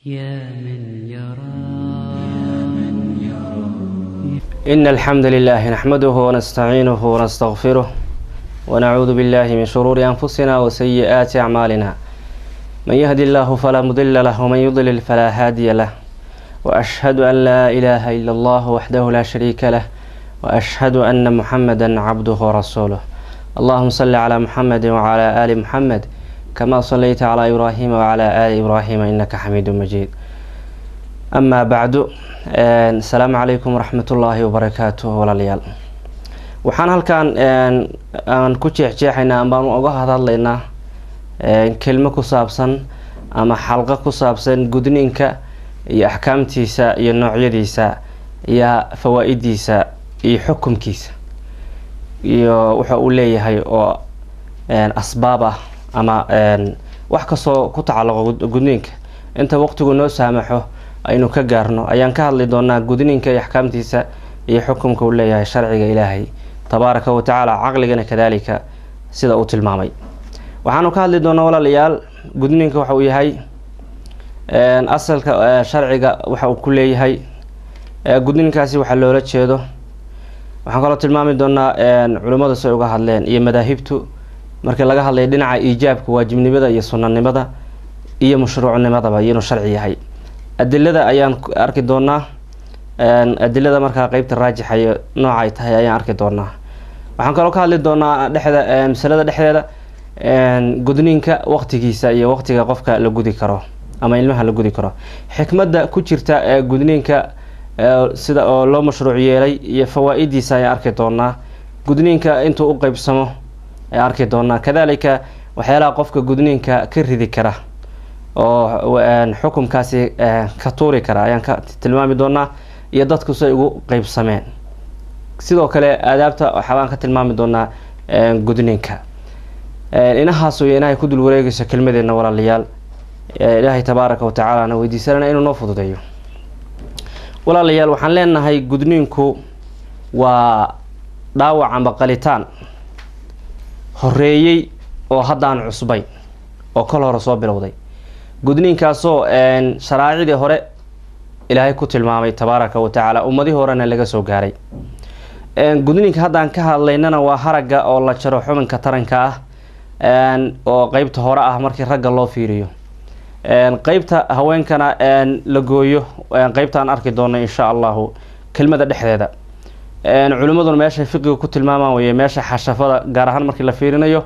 يا من يرى إن الحمد لله نحمده ونستعينه ونستغفره ونعوذ بالله من شرور أنفسنا وسيئات أعمالنا من يهد الله فلا مضل له ومن يضلل فلا هادي له وأشهد أن لا إله إلا الله وحده لا شريك له وأشهد أن محمدا عبده ورسوله اللهم صل على محمد وعلى آل محمد كما صليت على إبراهيم وعلى آل إبراهيم إنك حميد مجيد أما بعد asalaamu calaykum waraxmatullaahi wabarakaatu walaalayaal waxaan halkan aan ku jeexjeexaynaa ambaan uga hadhadlaynaa kelmo ku saabsan ama xalqo ku saabsan gudniinka iyo axkaamtiisa iyo noocyadiisa iyo fawaa-idiisa iyo xukumkiisa iyo waxa uu leeyahay oo asbaab ah ama wax kastoo ku tacalluqo gudniinka inta waqtigu noo saamaxo aynu ka gaarno ayaan ka hadli doonaa gudniinka iyo axkaamtiisa iyo xukumka uu leeyahay sharciga ilaahay tabaaraka wa tacaala caqligana kadaalika sida uu tilmaamay waxaanu ka hadli doonaa walaalayaal gudniinka waxa uu yahay asalka sharciga waxa uu ku leeyahay gudniinkaasi waxaa loola jeedo waxaan kaloo tilmaami doonaa culimmadu si ay uga hadleen iyo madaahibtu markii laga hadlaya dhinaca iijaabka waajibnimada iyo sunanimada iyo mashruucnimadaba iyo inuu sharci yahay adilada ayaan arki doonaa adilada markaa qeybta raajixa iyo nooca ay tahay ayaan arki doonaa waxaan kaloo ka hadli doonaa dhexda masalada dhexdeeda gudniinka waqtigiisa iyo waqtiga qofka la gudi karo ama ilmaha la gudi karo xikmadda ku jirta ee gudniinka sida oo loo mashruuc yeelay iyo fawaa-idiisa ayaan arki doonaa gudniinka intuu u qeybsamo ayaan arki doonaa kadalika waxyaalaha qofka gudniinka ka ridi kara oo xukumkaasi ka tuuri kara ayaan ka tilmaami doonaa iyo dadku say ugu qeybsameen sidoo kale aadaabta waxaabaan ka tilmaami doonaa gudniinka inahaas way inahay ku dul wareegayso kelmadeena walaalayaal ilaahay tabaaraka watacaala na weydiisanana inuu noo fududeeyo walaalayaal waxaan leenahay gudniinku waa dhaawac amba qalitaan horeeyey oo haddaan cusbayn oo kol hore soo bilowday gudniinkaasoo sharaacidii hore ilaahay ku tilmaamay tabaaraka wa tacaala ummadihii horena laga soo gaaray gudniinka haddaan ka hadlaynana waa haragga oo la jaro xubinka taranka ah oo qeybta hore ah markii ragga loo fiiriyo qeybta haweenkana la gooyo qeybtaan arki doono insha allahu kelmada dhexdeeda culimmaduna meeshay fiqiga ku tilmaamaan weye meesha xashafada gaar ahaan markii la fiirinayo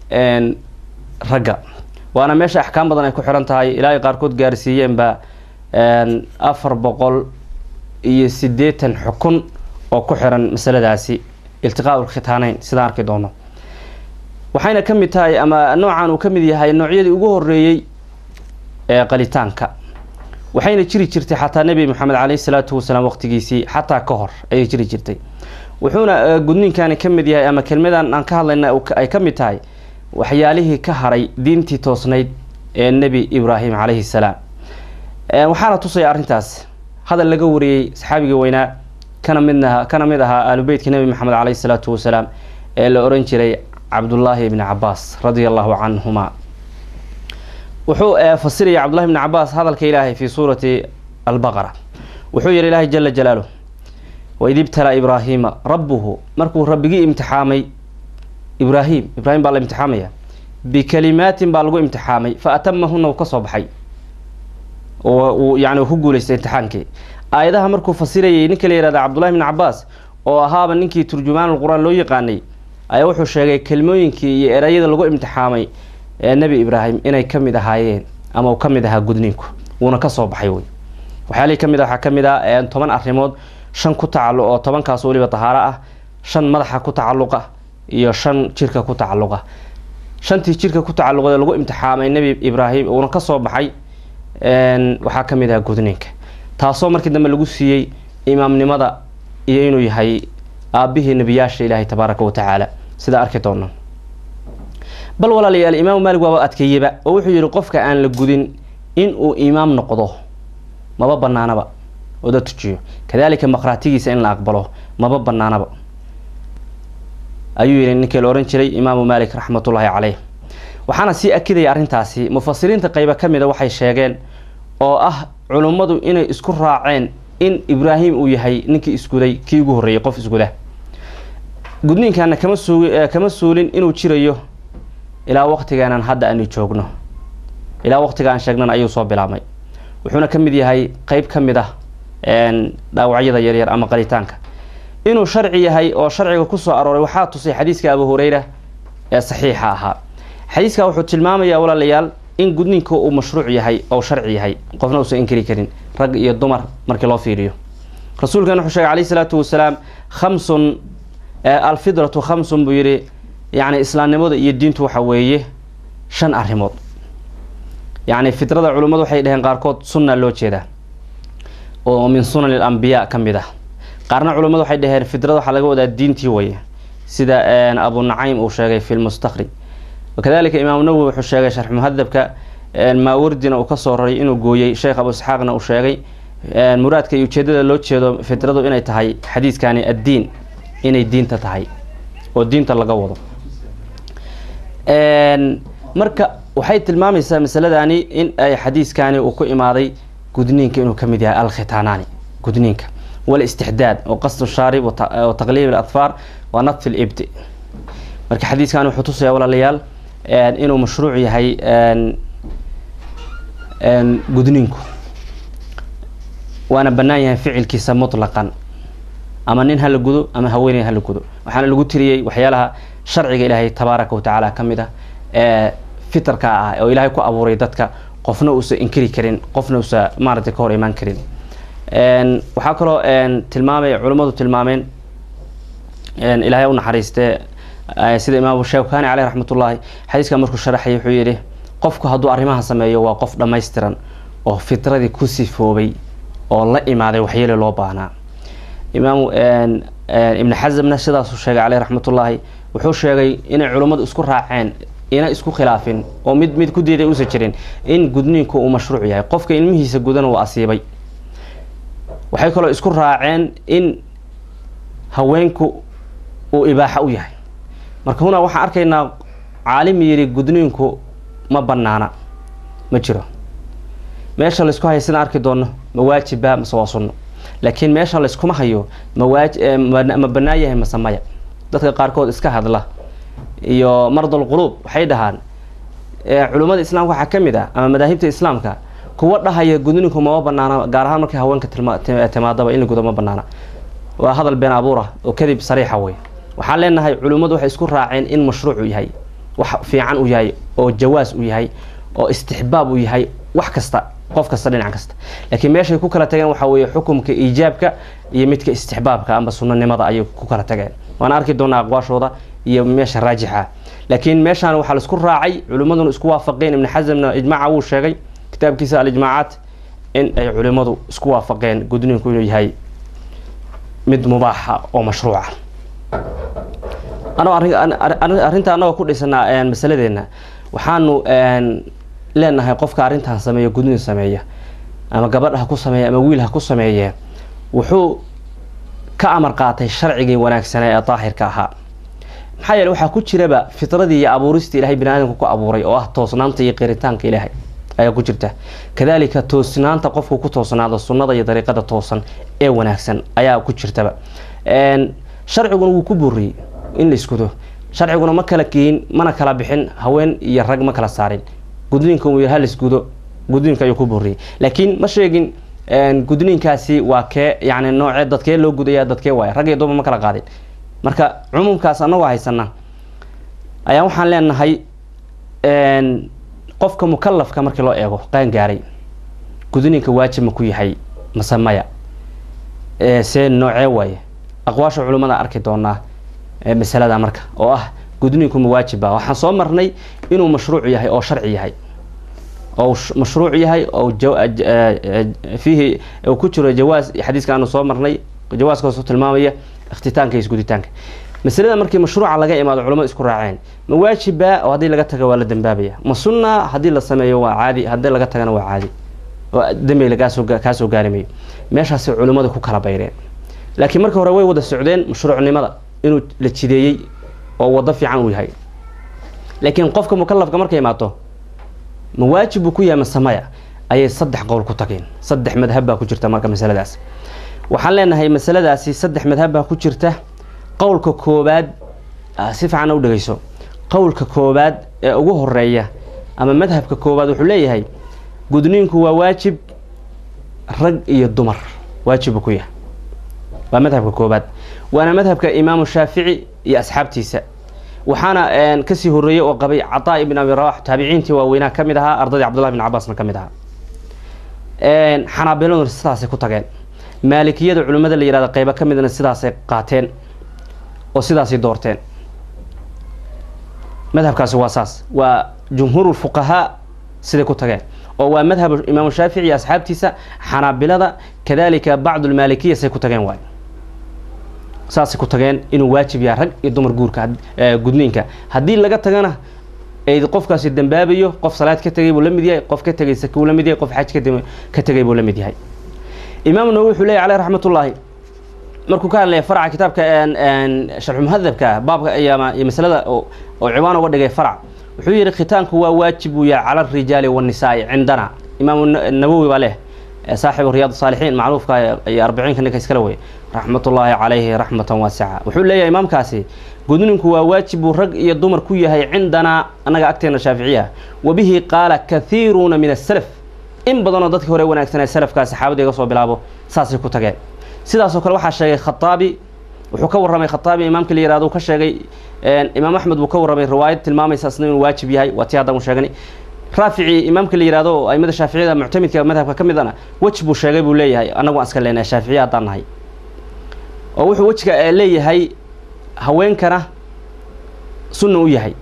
ragga waana meesha axkaam badan ay ku xiran tahay ilaahay qaarkood gaarsiiyeenba afar boqol iyo siddeetan xukun oo ku xiran masaladaasi iltiqaa khitaaneyn sidaan arki doono waxayna ka mid tahay ama noocan uu ka mid yahay noocyadii ugu horeeyey ee qalitaanka waxayna jiri jirtay xataa nebi moxamed caleyhi salaatu wasalaam waqtigiisii xataa ka hor ayay jiri jirtay wuxuuna gudniinkani ka mid yahay ama kelmadan aan ka hadlayna ay ka mid tahay waxyaalihii ka haray diintii toosnayd ee nebi ibraahim calayhi salaam waxaana tusaya arrintaas hadal laga wariyey saxaabigii weynaa kana midna kana mid ahaa aalubeytka nebi maxamed caleyhi salaatu wasalaam ee la oran jiray cabdullaahi ibni cabaas radia allahu canhuma wuxuu fasiraya cabdullahi ibni cabaas hadalka ilaahay fi suurati albaqara wuxuu yihi ilaahay jala jalaaluh waid ibtalaa ibraahiima rabbuhu markuu rabbigii imtixaamay ibraahim ibraahim baa la imtixaamaya bikalimaatin baa lagu imtixaamay fa atamahuna uu kasoo baxay uu yani ku guuleystay imtixaankii aayadaha markuu fasirayay ninka la yihahda cabdullahi bn cabaas oo ahaaba ninkii turjumaan qur-aan loo yaqaanay ayaa wuxuu sheegay kelmooyinkii iyo erayada lagu imtixaamay ee nebi ibraahim inay kamid ahaayeen ama uu kamid ahaa gudniinku wuuna kasoo baxay wey waxyaalihii kamid a waxaa kamid ah toban arrimood shan ku tacaluq oo tobankaas weliba tahaaro ah shan madaxa ku tacaluqa iyo shan jirka ku tacaluqa shantii jirka ku tacaluqda lagu imtixaamay nebi ibraahim uuna kasoo baxay waxaa ka mid aha gudniinka taasoo markii dambe lagu siiyey imaamnimada iyo inuu yahay aabihii nebiyaasha ilaahay tabaaraka wa tacaala sida arki doono bal walaalayaal imaamu maalig waaba adkeeyeba oo wuxuu yihi qofka aan la gudin in uu imaam noqdo maba banaanaba oo da tujiyo kadalika maqhraatigiisa in la aqbalo maba banaanaba ayuu yihi ninkii la ohan jiray imaamu maalik raxmatullaahi caleyh waxaana sii akidaya arrintaasi mufasiriinta qeyba ka mida waxay sheegeen oo ah culummadu inay isku raaceen in ibraahim uu yahay ninkii isguday kii ugu horreeyey qof isguda gudniinkaana kama suug kama suulin inuu jirayo ilaa waqtigeenan hadda aanu joogno ilaa waqtiga aan sheegnan ayuu soo bilaabmay wuxuuna ka mid yahay qeyb ka mid ah dhaawacyada yaryar ama qalitaanka inuu sharci yahay oo sharciga kusoo arooray waxaa tusay xadiiska abu hureyra ee saxiixa ahaa xadiiska wuxuu tilmaamayaa walaalayaal in gudniinka uu mashruuc yahay oo sharci yahay qofna uusan inkari karin rag iyo dumar markii loo fiiriyo rasuulkan wuxuu sheegay calayhi salaatu wasalaam khamsun alfidratu khamsun buu yidhi yacni islaamnimada iyo diintu waxa weeye shan arrimood yacni fidrada culimmadu waxay dhaheen qaarkood sunna loo jeedaa oo min sunan alambiyaa ka mid ah qaarna culimmadu waxay dhaheen fidrada waxaa laga wadaa diintii weye sida abu nacaym uu sheegay fi lmustakhrij wakadalika imaamu nawowi wuxuu sheegay sharx muhadabka maawardina uu kasoo raray inuu gooyey sheekh abu isxaaqna uu sheegay muraadka iyo ujeedada loo jeedo fidradu inay tahay xadiiskani addiin inay diinta tahay oo diinta laga wado marka waxay tilmaamaysaa masaladani in ay xadiiskani uu ku imaaday gudniinka inuu ka mid yahay alkhitaanaani gudniinka walistixdaad oo qasdu shaarib wa taqliib aladfaar wa nadfi libdi marka xadiiskani wuxuu tusaya walaalayaal inuu mashruuc yahay gudniinku waana bannaan yahay ficilkiisa mutlaqan ama nin hala gudo ama haweeney hala gudo waxaana lagu tiriyey waxyaalaha sharciga ilaahay tabaaraka wa tacaala ka mid ah ee fitarka ah oo ilaahay ku abuuray dadka qofna uusa inkiri karin qofna uusa maaragtay ka hor imaan karin waxaa kaloo tilmaamay culimmadu tilmaameen ilaahay u naxariistee sida imaamu shawkani caleyh raxmatullaahi xadiiska markuu sharaxay wuxuu yidhi qofku hadduu arrimaha sameeyo waa qof dhammaystiran oo fitradii ku sifoobay oo la imaaday waxyeele loo baahnaa imaamu ibni xasamna sidaasuu sheegay caleyh raxmatullaahi wuxuu sheegay inay culimmadu isku raaceen ina isku khilaafin oo mid mid ku diiday uusan jirin in gudniinku uu mashruuc yahay qofka ilmihiisa gudana uu asiibay waxay kaloo isku raaceen in haweenku uu ibaaxa u yahay marka huna waxaan arkaynaa caalim yidhi gudniinku ma banaana ma jiro meesha laysku hayo sidaan arki doono ma waajiba mase waa sunno laakiin meesha layskuma hayo mawaaj ma banaan yahay mase maya dadka qaarkood iska hadla iyo mardal quluub waxay dhahaan culimmada islaamka waxaa ka mid ah ama madaahibta islaamka kuwa dhahaya gudninku mama banaana gaar ahaan markay haweenka timaadaba in la gudo ma banaana waa hadal been abuura oo kadib sariixa wey waxaan leenahay culimmadu waxay isku raaceen in mashruucu yahay wax fiican uu yahay oo jawaas uu yahay oo istixbaab uu yahay wax kasta qof kasta dhinac kasta laakiin meeshay ku kala tageen waxaa weeye xukumka iijaabka iyo midka istixbaabka amba sunanimada ayay ku kala tageen waan arki doonaa aqwaashooda iyo meesha raajixa laakiin meeshaan waxaa laisku raacay culimmaduna isku waafaqeen ibni xasamna ijmaaca wuu sheegay kitaabkiisa alijmaacaat in ay culimmadu isku waafaqeen gudniinku inuu yahay mid mubaaxa oo mashruuca anoo arrinta annagoo ku dhisanaa masaladeena waxaanu leenahay qofka arrintan sameeya gudniin sameeya ama gabadh ha ku sameeya ama wiil ha ku sameeye wuxuu ka amar qaatay sharcigii wanaagsanaa ee daahirka ahaa maxaa yeele waxaa ku jiraba fitradii iyo abuuristii ilahay bini aadamka ku abuuray oo ah toosnaanta iyo qiritaanka ilaahay ayaa ku jirta kadalika toosnaanta qofku ku toosnaado sunnada iyo dariiqada toosan ee wanaagsan ayaa ku jirtaba sharciguna wuu ku buuriyey in la iskudo sharciguna ma kala geyin mana kala bixin haween iyo rag ma kala saarin gudniinka uu ha laisgudo gudniinka ayuu ku buuriyey laakiin ma sheegin gudniinkaasi waa kee yani noocee dadkee loo gudaya dadkee waaya rag iyo dumar ma kala qaadin marka cumuumkaas anagoo haysana ayaa waxaan leenahay qofka mukalafka markii loo eego qaan gaaray gudniinka waajib ma ku yahay mase maya see noocee waaye aqwaasha culimmada arki doonaa masalada marka oo ah gudniinku ma waajiba waxaan soo marnay inuu mashruuc yahay oo sharci yahay oo mashruuc yahay oo fiihi ku jiro jawaas xadiiska aanu soo marnay jawaaskaasoo tilmaamaya ikhtitaanka iyo isguditaanka masalada markii mashruuca laga imaado culamada isku raaceen ma waajiba oo haddii laga taga waa la dambaabaya ma sunna haddii la sameeyo waa caadi haddii laga tagana waa caadi oo dambi lagaasoo kaasoo gaarimayo meeshaasay culimmada ku kala bayreen laakiin marka hore way wada socdeen mashruucnimada inuu la jideeyey oo wado fiican uu yahay laakiin qofka mukalafka markay imaato ma waajib buu ku yahay mase maya ayay saddex qowl ku tageen saddex madhab baa ku jirta marka masaladaas waxaan leenahay masaladaasi saddex madhab baa ku jirta qowlka koobaad si fiican u dhegeyso qowlka koobaad ee ugu horeeya ama madhabka koobaad wuxuu leeyahay gudniinku waa waajib rag iyo dumar waajibu ku yahay waa madhabka koobaad waana madhabka imaamu shaafici iyo asxaabtiisa waxaana kasii horeeyey oo qabay cataa ibn abi rawax taabiciintii waaweynaa ka mid ahaa ardaydii cabdullahi bin cabaasna ka mid ahaa xanaabiladuna sidaasay ku tageen maalikiyada culimmada la yihahdo qeybo ka midna sidaasay qaateen oo sidaasay doorteen madhabkaasi waa saas waa jumhuur fuqahaa siday ku tageen oo waa madhab imaamu shaafici iyo asxaabtiisa xanaabilada kadalika bacdu lmaalikiya say ku tageen waay saasay ku tageen inuu waajib yahay rag iyo dumar guurka gudniinka haddii laga tagana ay qofkaasi dambaabayo qof salaad ka tegay buu la mid yahay qof ka tegay sake buu la mid yahay qof xaj ka tegay buu la mid yahay imaam nawowi wuxuu leeyahy caleyh raxmatullaahi markuu ka hadlaya farca kitaabka sharxu muhadabka baabka iyo masalada oo ciwaan uga dhigay farc wuxuu yihi khitaanku waa waajib uu yahay cala arijaali wanisaai cindana imaamu nawowi baa leh saaxibu riyaad saalixiin macruufka iyo arbiciinka ninka iskale wey raxmatullaahi calayhi raxmatan waasica wuxuu leeyahay imaamkaasi gudninku waa waajibuu rag iyo dumar ku yahay cindanaa annaga agteena shaaficiya wa bihi qaala kathiiruuna min asalaf in badanoo dadkii hore wanaagsanaa salafkaa saxaabada iga soo bilaabo saasay ku tageen sidaasoo kale waxaa sheegay khataabi wuxuu ka warramay khataabi imaamka la yihahdo ka sheegay imaam axmed buu ka warramay riwaayad tilmaamaysa isna inuu waajib yahay waa tii haddan u sheegnay raafici imaamka la yihahdo oo aimada shaaficiyada muctamidka madhabka ka midana wej buu sheegay buu leeyahay annagu aan iska leenahay shaaficiya haddaan nahay oo wuxuu wejka leeyahay haweenkana sunna u yahay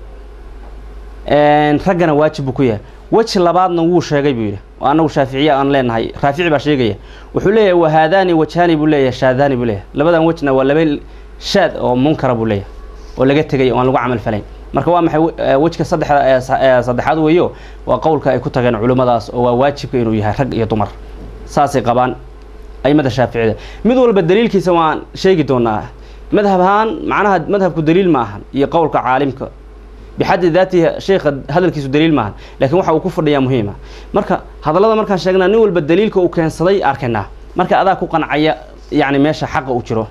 raggana waajib buu ku yahay weji labaadna wuu sheegay buu yidhi oo annagu shaaficiya aan leenahay raafici baa sheegaya wuxuu leeyahay wahaadaani wajhaani buu leeyahay shaadaani buu leeyahay labadan wejna waa laba shaad oo munkara buu leeyahay oo laga tegay oo aan lagu camal falayn marka waa maxay wejka saddexda saddexaad weeyo waa qowlka ay ku tageen culimmadaas oo waa waajibka inuu yahay rag iyo dumar saasay qabaan aimada shaaficida mid walba daliilkiisa waan sheegi doonaa madhab ahaan macnaha madhabku daliil ma ahan iyo qowlka caalimka bixaddi daatihi sheekha hadalkiisu daliil maahan lakiin waxa uu ku fadhiyaa muhiima marka hadallada markaan sheegnaa nin walba daliilka uu keensaday arkaynaa marka adaa ku qancaya yacni meesha xaqa uu jiro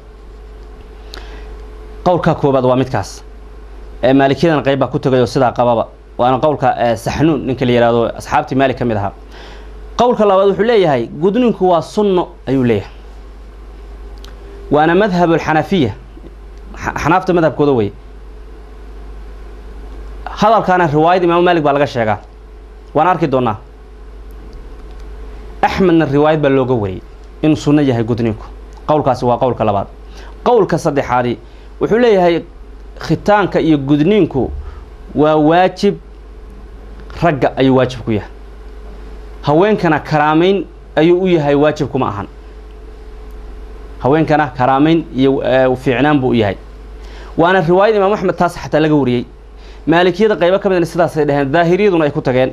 qowlka koobaad waa midkaas maalikiyadan qayb baa ku tegay oo sidaa qababa waana qowlka saxnuun ninka la yihahdo asxaabtii maalik ka mid ahaa qowlka labaad wuxuu leeyahay gudninku waa sunno ayuu leeyahay waana madhab alxanafiya xanaafta madhabkooda wey hadalkaana riwaayad imaamu maalik baa laga sheegaa waan arki doonaa axmedna riwaayad baa looga wariyey inuu sunno yahay gudninku qowlkaasi waa qowlka labaad qowlka saddexaadi wuxuu leeyahay khitaanka iyo gudniinku waa waajib ragga ayuu waajib ku yahay haweenkana karaameyn ayuu u yahay waajib kuma ahan haweenkana karaameyn iyo fiicnaan buu u yahay waana riwaayad imaam axmed taas xataa laga wariyey maalikiyada qaybo ka midna sidaasay dhaheen daahiriyaduna ay ku tageen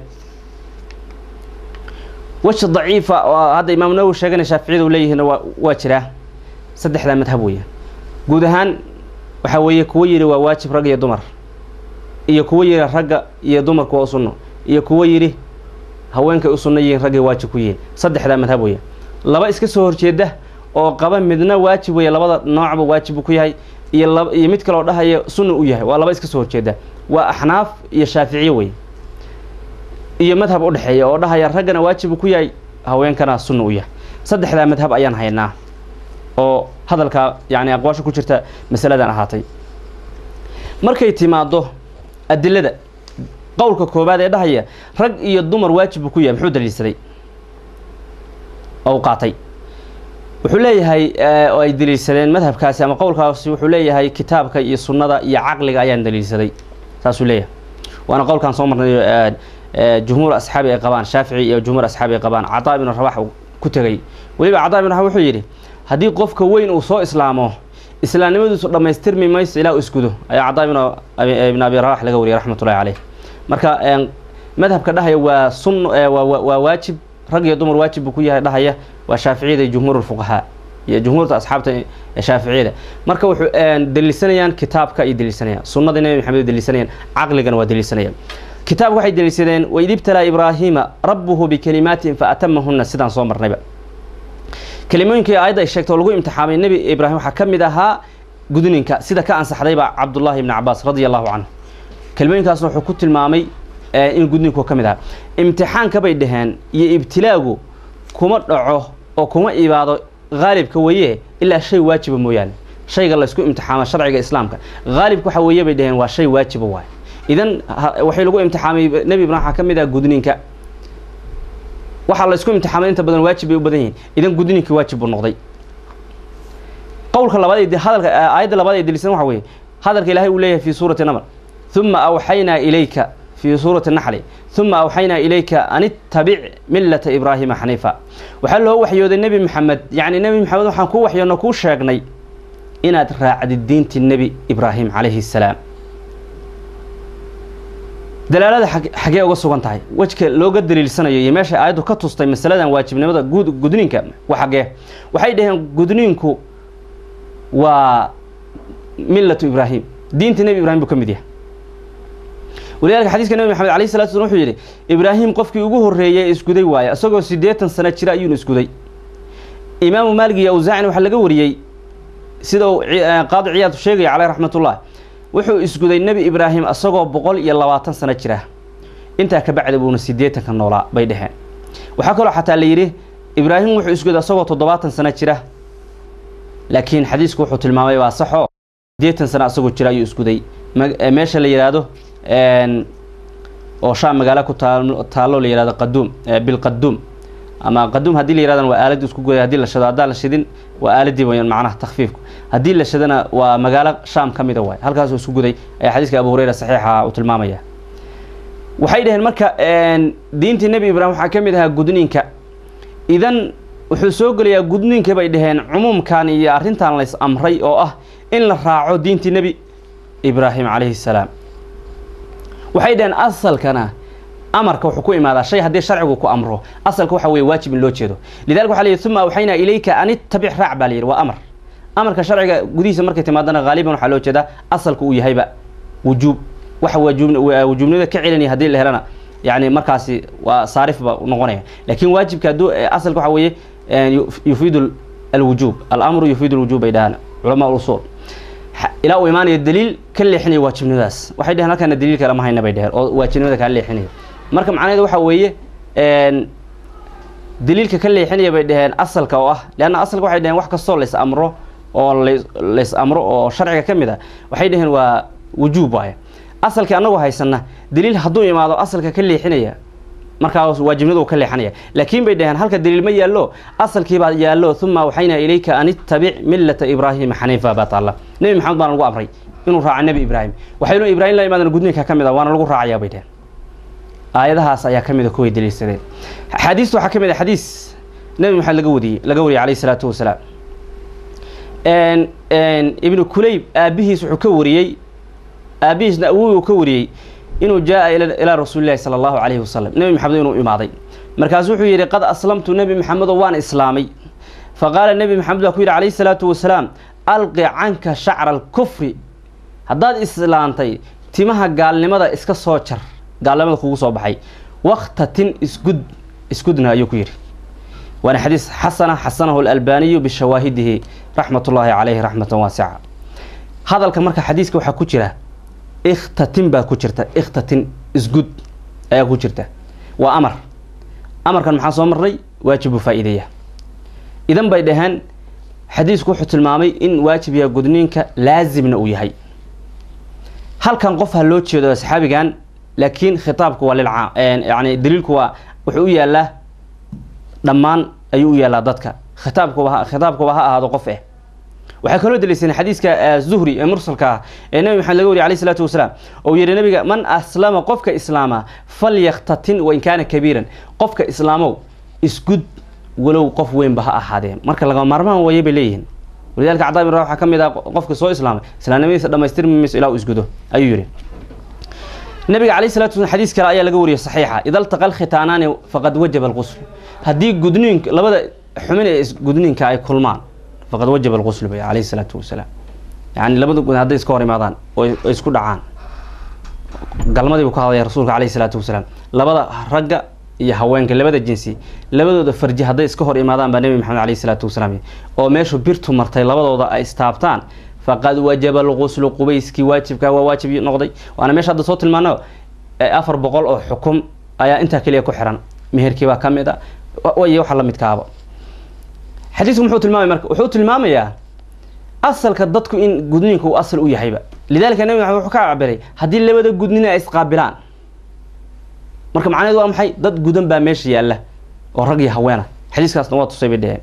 weji daciifa oo hadda imaam nawowi sheegana shaaficiyada u leeyihiinna waa waa jiraa saddexdaa madhab weeye guud ahaan waxaa weeye kuwo yidhi waa waajib rag iyo dumar iyo kuwo yidhi ragga iyo dumarku waa u sunno iyo kuwo yidhi haweenkay u sunno yihiin raggay waajib ku yihiin saddexdaa madhab weeye laba iska soo horjeeda oo qaba midna waajib weeye labada noocba waajib buu ku yahay iyo laba iyo mid kaloo dhahaya sunna u yahay waa laba iska soo horjeeda waa axnaaf iyo shaaficiye wey iyo madhab u dhexeeya oo dhahaya raggana waajib uu ku yahay haweenkana sunna u yahay saddexdaa madhab ayaan haynaa oo hadalka yani aqwaasha ku jirta masaladan ahaatay markay timaado adilada qowlka koobaad ee dhahaya rag iyo dumar waajib buu ku yahay muxuu daliilsaday oo u qaatay wuxuu leeyahay oo ay daliilsadeen madhabkaasi ama qowlkaasi wuxuu leeyahay kitaabka iyo sunnada iyo caqliga ayaan daliilsaday saasuu leeyahay waana qowlkaan soo marnay jumhuur asxaabi ay qabaan shaafici iyo jumhuur asxaabi ay qabaan cadaa ibnu rabax ku tegay weliba cadaa ibnu rabax wuxuu yidhi haddii qofka weyn uu soo islaamo islaamnimadiisu dhammaystirmi mayso ilaa u isgudo ayaa cadaa ibn abi rabax laga wariyay raxmatullahi caleyh marka madhabka dhahaya waa sun waa waajib rag iyo dumar waajib buu ku yahay dhahaya waa shaaficiyada iyo jumhuur lfuqahaa iyo jumhuurta asxaabta shaaficiyada marka wuxuu daliilsanayaan kitaabka ay daliilsanayaan sunnada nebi maxamed ay daliilsanayaan caqligana waa daliilsanayaan kitaabka waxay deliishadeen waid ibtalaa ibraahiima rabbuhu bikalimaatin fa atamahunna sidaan soo marnayba kelimooyinkii aayadda ay sheegto oo lagu imtixaamay nebi ibraahim waxaa ka mid ahaa gudninka sida ka ansaxdayba cabdullaahi ibni cabaas radia allahu canhu kelimooyinkaasna wuxuu ku tilmaamay in gudninku ka mid ahaa imtixaanka bay dhaheen iyo ibtilaagu kuma dhaco oo kuma ibaado haalibka weeye ilaa shay waajiba mooyaane shayga laysku imtixaama sharciga islaamka haalibka waxa weeye bay dhaheen waa shay waajiba waay idan waxay lagu imtixaamay nebi ibraahim waxaa ka mid ah gudninka waxaa laysku imtixaamay inta badan waajib bay u badan yihiin idan gudninkii waajib buu noqday qowlka labaad ee hadalka aayadda labaad ee delisan waxa weeye hadalka ilaahay uu leeyahay fi suurati naml uma awxaynaa ilayka fi suurati naxli uma awxaynaa ilayka an ittabic millata ibraahima xaniifa waxaa loo waxyooday nebi maxamed yacni nebi maxamed waxaan kuu waxyoonno kuu sheegnay inaad raacdid diintii nebi ibraahim calayhi salaam dalaalada xagee uga sugan tahay wejka looga daliilsanayo iyo meesha aayaddu ka tustay masaladan waajibnimada gud gudniinka wa xagee waxay dhaheen gudniinku waa millatu ibraahim diinta nebi ibrahim buu ka mid yahay walidalika xadiiska nebi maxamed alayh salatu slam wuxuu yidhi ibraahim qofkii ugu horreeyay isguday waaye isagoo siddeetan sano jira ayuuna isguday imaamu maalig iyo awsaacina waxaa laga wariyey sida uu qaadi ciyaad sheegaya caleyh raxmatullah wuxuu isguday nebi ibraahim isagoo boqol iyo labaatan sano jira intaa ka bacdi buuna siddeetanka noolaa bay dheheen waxaa kaloo xataa la yidhi ibraahim wuxuu isguday isagoo toddobaatan sano jira laakiin xadiisku wuxuu tilmaamay waa saxoo siddeetan sano asagoo jira ayuu isguday meesha la yidhaahdo oo shaam magaalo ku taa taallo la yihahdo qaduum bilqaduum ama qaduum haddii la yihahdan waa aalad isku goday hadii la shado haddaan la shidin waa aaladii wayaan macnaha takfiifku haddii la shadana waa magaalo shaam ka mida waay halkaasuu isku guday ayaa xadiiska abu hureyra saxiixa uu tilmaamaya waxay dhaheen marka diintii nebi ibraahim waxaa ka mid ahaa gudniinka idan wuxuu soo gelayaa gudniinka bay dhaheen cumuumkan iyo arrintan lays amray oo ah in la raaco diintii nebi ibraahim calayhi salaam waxay dhaheen asalkana amarka wuxuu ku imaadaa shay haddii sharcigu ku amro asalka waxa weye waajib in loo jeedo lidalika waxa la yidhi uma awxaynaa ilayka an ittabic raac baa la yidhi waa amar amarka sharciga gudihiisa markay timaadana haaliban waxaa loo jeedaa asalka uu yahayba wujuub waxa wujuubnimada ka celinaya haddii la helana yani markaasi waa saarif ba noqonaya lakin waajibka hadduu asalka waxa weeye yufiidu alwujuub alamru yufiidu lwujuub bay dhahaan culamaa usul ilaa uu imaanayo daliil ka leexinaya waajibnimadaas waxay dheheen halkaana daliil kale ma hayna bay dheheen oo waajibnimada kaa leexinaya marka macnaheedu waxa weeye daliilka ka leexinaya bay dheheen asalka oo ah leanna asalka waxay dheheen wax kastoo lays amro oo las lays amro oo sharciga ka mid a waxay dheheen waa wujuub waaye asalkii annagu haysana daliil hadduu imaado asalka ka leexinaya markaa waajibnimada uu ka leexanaya laakiin bay dhaheen halka daliil ma yaallo asalkiibaa yaallo uma awxaynaa ilayka an ittabic millata ibraahima xaniifa baa taalla nebi maxamed baana lagu amray inuu raaco nebi ibraahim waxaynu ibraahim la imaadana gudniinka ka mid a waana lagu raacayaa bay dheheen aayadahaas ayaa ka mid a kuway daliilsadeen axaadiista waxaa ka mid a xadiis nebi maxamed laga wariyey laga wariyey calayhi salaatu wasalaam ibnu kulayb aabihiis wuxuu ka wariyey aabihiisna awowuu ka wariyey inuu jaa ilaa rasuuli lahi sala allahu calayhi wasalam nebi maxamed inuu imaaday markaasu wuxuu yidhi qad aslamtu nebi maxamedo waan islaamay faqaala nebi maxamed baa ku yidhi calayhi salaatu wasalaam alqi canka shacra alkufri haddaad islaantay timaha gaalnimada iska soo jar gaalnimada kugu soo baxay waktatin isgud isgudna ayuu ku yidhi waana xadiis xasana xasanahu alalbaaniyu bishawaahidihi raxmat ullaahi calayhi raxmatan waasica hadalka marka xadiiska waxaa ku jira ikhtatin baa ku jirta ikhtatin isgud ayaa ku jirta waa amar amarkan maxaa soo marnay waajibu faa-ideeya idan bay dhaheen xadiisku wuxuu tilmaamay in waajib yaha gudniinka laazimna uu yahay halkan qof ha loo jeedo asxaabigan laakiin khitaabku waa lilca yani daliilku waa wuxuu u yaalaa dhammaan ayuu u yaalaa dadka khitaabkuba khitaabkuba ha ahaado qof eh waxay kaloo daliiseen xadiiska zuhri ee mursalka ah ee nebi maxamed laga wariy alayh isalaatu wasalaam ou yihi nabiga man aslama qofka islaama falyaktatin wain kaana kabiiran qofka islaamow isgud walow qof weynba ha ahaadee marka lagama maarmaan waye bay leeyihiin walidalika cada bin ra waxaa ka mid ah qofka soo islaamay islaamnimadiisa dhamaystirmi mayso ilaa uu isgudo ayuu yihi nabiga alayh salatu waslam xadiis kale ayaa laga wariyay saxiixa ida ltaqa alkhitaanaani faqad wajaba alqusl haddii gudniinka labada xumin ee gudniinka ay kulmaan faqad wajaba alqusl bay alayhi salaatu wasalaam yani labada gud hadday iska hor imaadaan oo isku dhacaan galmadii buu ka hadlaya rasuulka caleyhi salaatu wasalaam labada ragga iyo haweenka labada jinsi labadooda farji hadday iska hor imaadaan baa nebi maxamed caleyhi salaatu wasalaam oo meeshu birtu martay labadooda ay istaabtaan faqad wajaba alquslu qubayskii waajibka waa waajib noqday waana meesha hadda soo tilmaano afar boqol oo xukum ayaa intaa keliya ku xiran meherkii baa ka mid a way waxa la midkaaba xadiisku muxuu tilmaamaya marka wuxuu tilmaamayaa asalka dadku in gudniinka uu asal u yahayba lidalika nabi maxamed wuxuu ka cabiray haddii labada gudnin ay isqaabilaan marka macnaheedu waa maxay dad gudan baa meesha yaalla oo rag iyo haweena xadiiskaasna waa tusay bay dheheen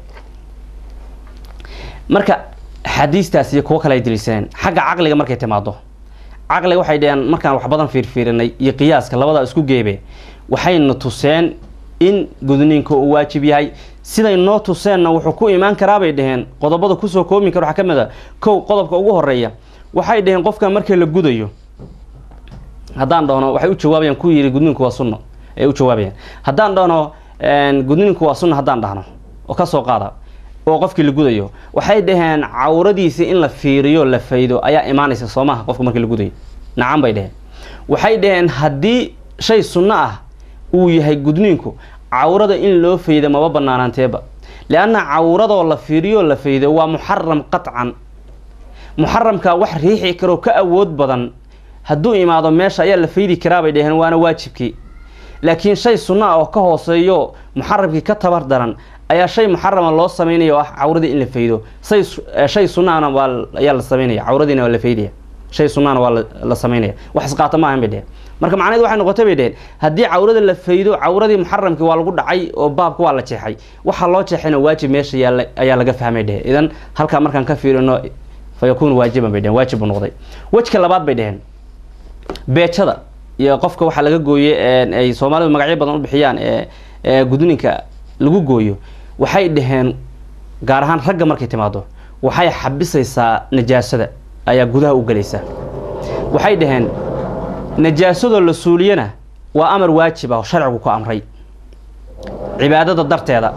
marka xadiistaas iyo kuwo kale ay daliishaneen xagga caqliga markay timaado caqliga waxay dheheen markaan wax badan fiirfiirinay iyo qiyaaska labadaa isku geebe waxayna tuseen in gudniinka uu waajib yahay siday noo tuseenna wuxuu ku imaan karaabay dheheen qodobada kusoo koobi kara waxaa ka mid a kow qodobka ugu horeeya waxay dheheen qofkan markii la gudayo haddaan dhahno waxay u jawaabayaan ku yidhi gudniinku waa sunno ay u jawaabayaan haddaan dhahno gudniinku waa sunno haddaan dhahno oo kasoo qaada oo qofkii la gudayo waxay dhaheen cawradiisa in la fiiriyo la faydo ayaa imaanaysa soo maha qofka markii la gudayo nacan bay dheheen waxay dhaheen haddii shay sunno ah uu yahay gudniinku cawrada in loo faydo maba banaanaanteeba lianna cawradoo la fiiriyo la faydo waa muxaram qatcan muxaramka wax riixi karoo ka awood badan hadduu imaado meesha ayaa la faydi karaa bay dheheen waana waajibkii laakiin shay sunno ah oo ka hooseeyo muxaramkii ka tabar daran ayaa shay muxarama loo sameynaya oo ah cawradii in la faydo say shay sunnaana waa ayaa la sameynaya cawradiina waa la faydaya shay sunnaana waa la sameynaya wax isqaata ma ahan bay dheheen marka macnaheed waxay noqotay bay dheheen haddii cawrada la faydo cawradii muxaramkii waa lagu dhacay oo baabka waa la jeexay waxaa loo jeexayna waajib meesha yaalla ayaa laga fahmay dheheen idan halkaa markaan ka fiirino fa yakuunu waajiban bay dheheen waajib buu noqday wejka labaad bay dheheen beejada iyo qofka waxaa laga gooye ay soomaalidu magacyo badan u bixiyaan ee gudninka lagu gooyo waxay dhaheen gaar ahaan ragga markay timaado waxay xabisaysaa najaasada ayaa gudaha u gelaysa waxay dhaheen najaasadoo la suuliyana waa amar waajib ah oo sharcigu ku amray cibaadada darteeda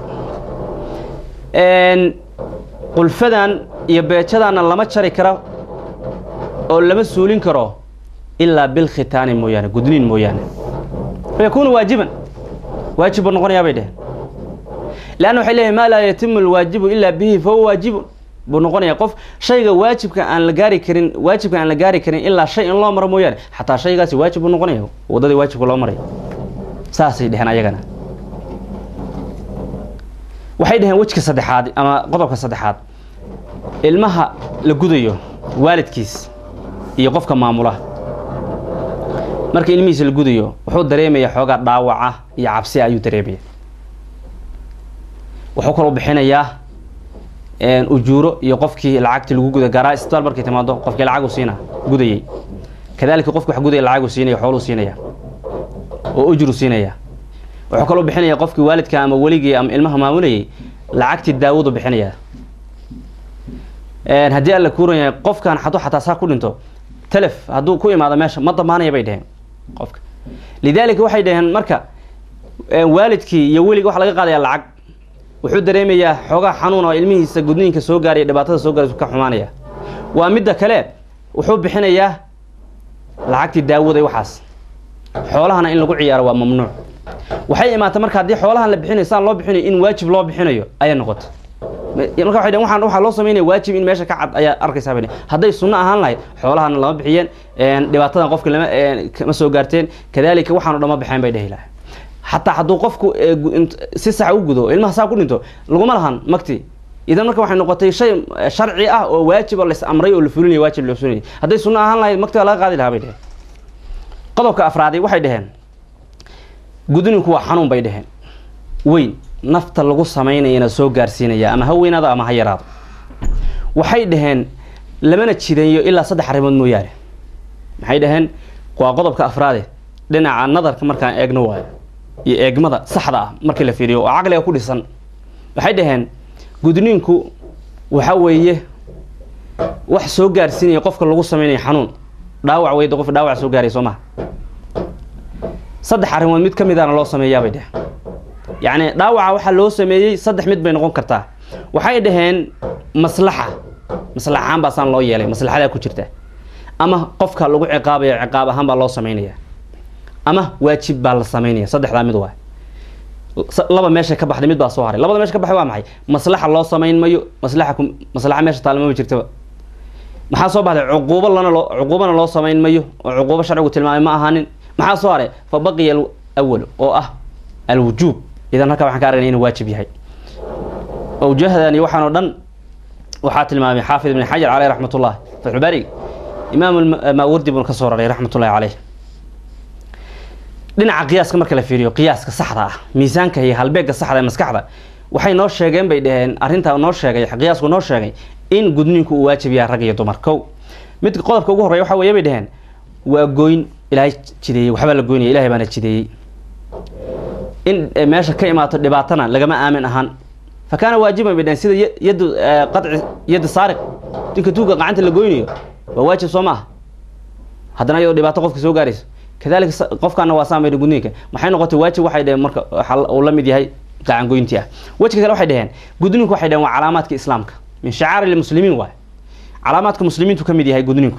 qulfadan iyo beejadaana lama jari karo oo lama suulin karo ilaa bilkhitaani mooyaane gudniin mooyaane fayakuunu waajiban waajib buu noqonayaa bay dheheen leanna waxay leeyahay maa laa yatimu alwaajibu ilaa bihi fahuwa waajibun buu noqonaya qof shayga waajibka aan la gaari karin waajibka aan la gaari karin ilaa shay in loo maro mooyaane xataa shaygaasi waajib buu noqonaya waddadii waajibka loo maray saasay dheheen ayagana waxay dhaheen wejka saddexaad ama qodobka saddexaad ilmaha la gudayo waalidkiis iyo qofka maamula marka ilmihiisa la gudayo wuxuu dareemaya xoogaa dhaawaca iyo cabsi ayuu dareemaya wuxuu kaloo bixinayaa ujuuro iyo qofkii lacagti lagu guda gaaraa isbitaal markay timaado qofkii lacagu siina gudayay kadalika qofki wax gudaya lacagu siinaya xooluu siinaya oo ujru siinaya wuxuu kaloo bixinaya qofkii waalidka ama weligii ama ilmaha maamulayay lacagtii daawadu bixinaya haddii alla kuuran yahay qofkan hadduu xataa saa ku dhinto telef hadduu ku imaado meesha ma damaanaya bay dheheen qofka lidaalika waxay dhaheen marka waalidkii iyo weliga waxa laga qaadaya lacag wuxuu dareemayaa xoogaa xanuun oo ilmihiisa gudniinka soo gaaraya dhibaatada soo gaaraysu ka xumaanaya waa midda kale wuxuu bixinayaa lacagtii daawada waxaas xoolahana in lagu ciyaaro waa mamnuuc waxay imaatay marka haddii xoolahan la bixinayo saan loo bixinayo in waajib loo bixinayo ayay noqotay marka waxay dhhen waxaan waxaa loo sameynaya waajib in meesha ka cad ayaa arkaysaa bay hadday sunno ahaan lahayd xoolahana lama bixiyeen dhibaatadan qofka lama kama soo gaarteen kadalika waxaan o dhan ma baxeen bay dhehi lahay xataa hadduu qofku si sax u gudo ilmaha saa ku dhinto laguma lahan magti idan marka waxay noqotay shay sharci ah oo waajiba lais amray oo la fulinaya waajib loo fulinaya hadday sunno ahaan lahayd magtiga laga qaadi lahaa bay dheheen qodobka afraadi waxay dhaheen gudninku waa xanuun bay dheheen weyn nafta lagu samaynayana soo gaarsiinaya ama ha weynaado ama ha yaraado waxay dhaheen lamana jideeyo ilaa saddex arrimood mooyaane maxay dhaheen waa qodobka afraade dhinaca nadarka markaan eegno waayo iyo eegmada saxda ah markii la fiiriyo oo caqliga ku dhisan waxay dhaheen gudniinku waxa weeye wax soo gaarsiinaya qofka lagu samaynayo xanuun dhaawac weyda qof dhaawac soo gaaraya soo maha saddex arrimood mid ka midaana loo sameeyaabay dheheen yacni dhaawaca waxaa loo sameeyey saddex mid bay noqon kartaa waxay dhaheen maslaxa maslaxaan baasaan loo yeelay maslaxadaa ku jirta ama qofka lagu ciqaabaya ciqaab ahaan baa loo sameynaya ama waajib baa la sameynaya saddexdaa mid waay laba meesha ka baxday mid baa soo haray labada meesha ka baxay waa maxay maslaxa loo samayn mayo maslaxa maslaxa meesha taalmama jirtaba maxaa soo baxday cuquubo lana loo cuquubana loo samayn mayo oo cuquubo sharcigu tilmaamay ma ahaanin maxaa soo haray fa baqiya alawal oo ah alwujuub idan halkaa waxaan ka aragnay inuu waajib yahay awjahdan iyo waxaan oo dhan waxaa tilmaamay xaafid ibn xajar caleyh raxmat ullah fatxulbaari imaam maawardi bun ka soo raray raxmat ullahi caleyh dhinaca qiyaaska marka la fiiriyo qiyaaska saxda ah miisaanka iyo halbeega saxda ee maskaxda waxay noo sheegeen bay dhaheen arrintaa noo sheegay qiyaasku noo sheegay in gudniinku uu waajib yahay rag iyo dumar kow mid qodobka ugu horreya waxa weeye bay dhaheen waa goyn ilaahay jideeyey waxbaa la goynaya ilahay baana jideeyey in meesha ka imaato dhibaatana lagama aamin ahaan fa kaana waajiban bay dhaheen sida yadu qaci yadi saariq dinka tuuga gacanta la goynayo waa waajib soo maaha haddana iyadoo dhibaato qofka soo gaarayso kadalika qofkaana waa saamay gudniinka maxay noqotay waajib waxay dhaheen marka uu la mid yahay gacangoyntii ah wejka kale waxay dhaheen gudniinku waxay dhaheen waa calaamaadka islaamka min shacaari lmuslimiin waay calaamaadka muslimiintu ka mid yahay gudniinku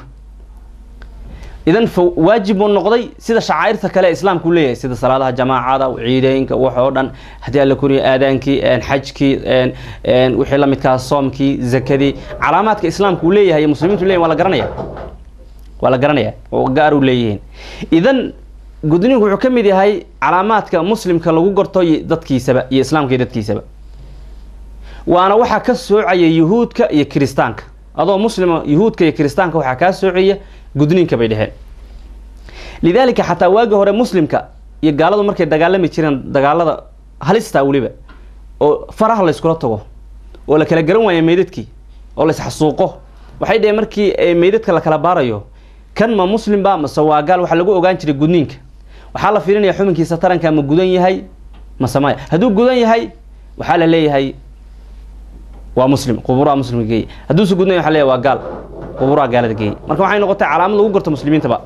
idan fa waajib buu noqday sida shacairta kale islaamku leeyahay sida salaadaha jamaacada ciideynka wax oo dhan haddii alla koriyo aadaankii xajkii wixii la midkaa soomkii zakadii calaamaadka islaamku uu leeyahay muslimiintu leeyahin waa la garanaya waa la garanaya oo gaar u leeyihiin idan gudniinku wuxuu ka mid yahay calaamaadka muslimka lagu garto dadkiisaba iyo islaamka iyo dadkiisaba waana waxaa ka soocaya yuhuudka iyo kiristaanka adoo muslima yuhuudka iyo kiristaanka waxaa kaa soocaya gudniinka bay dheheen lidaalika xataa waagi hore muslimka iyo gaaladu markay dagaalami jireen dagaalada halista weliba oo faraha layskula tago oo la kala garan waaya meydadkii oo laysxasuuqo waxay dheheen markii meydadka la kala baarayo kan ma muslimba mase waa gaal waxaa lagu ogaan jiray gudniinka waxaa la fiirinaya xubinkiisa taranka ma gudan yahay mase maya hadduu gudan yahay waxaa la leeyahay waa muslim quburaa muslimka geey hadduuse gudnay waxa leeyahay waa gaal quburaa gaalada geey marka waxay noqotay calaamad lagu garto muslimiintaba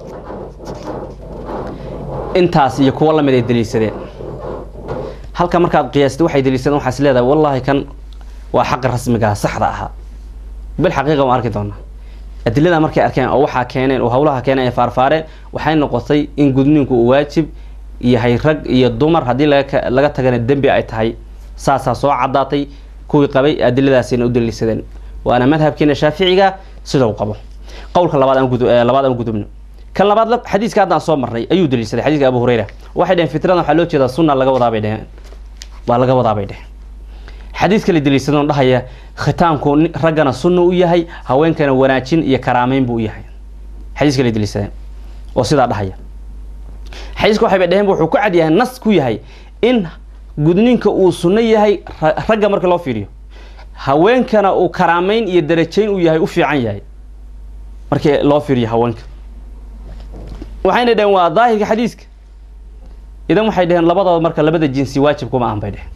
intaas iyo kuwo lamid ay daliishadeen halka markaad qiyaastay waxay daliishadeen waxaas leedahay wallaahi kan waa xaqi rasmigaa saxda ahaa bilxaqiiqa waan arki doonaa adilada markay arkeen oo waxaa keeneen oo hawlaha keeneen ay faarfaareen waxay noqotay in gudniinku uu waajib yahay rag iyo dumar haddii laga laga tagana dembi ay tahay saasaa soo caddaatay kuwii qabay adiladaasina u daliishadeen waana madhabkeena shaaficiga sida uu qabo qowlka labaad aan gudu labaad aan gudubno kan labaad xadiiska haddaan soo marnay ayuu daliishaday xadiiska abu hurayra waxay dheheen fitradan waxaa loo jeedaa sunna laga wadaa bay dheheen waa laga wadaa bay dheheen xadiis kale daliishadeen oo dhahaya khitaanku raggana sunna u yahay haweenkana wanaajin iyo karaameyn buu u yahay xadiis kale daliishadeen oo sidaa dhahaya xadiiska waxay bay dheheen wuxuu ku cad yahay nas ku yahay in gudniinka uu sunno yahay ragga marka loo fiiriyo haweenkana uu karaameyn iyo darajayn uu yahay u fiican yahay markii loo fiiriyo haweenka waxayna dheheen waa daahirka xadiiska idan waxay dheheen labadooda marka labada jinsi waajib kuma ahan bay dheheen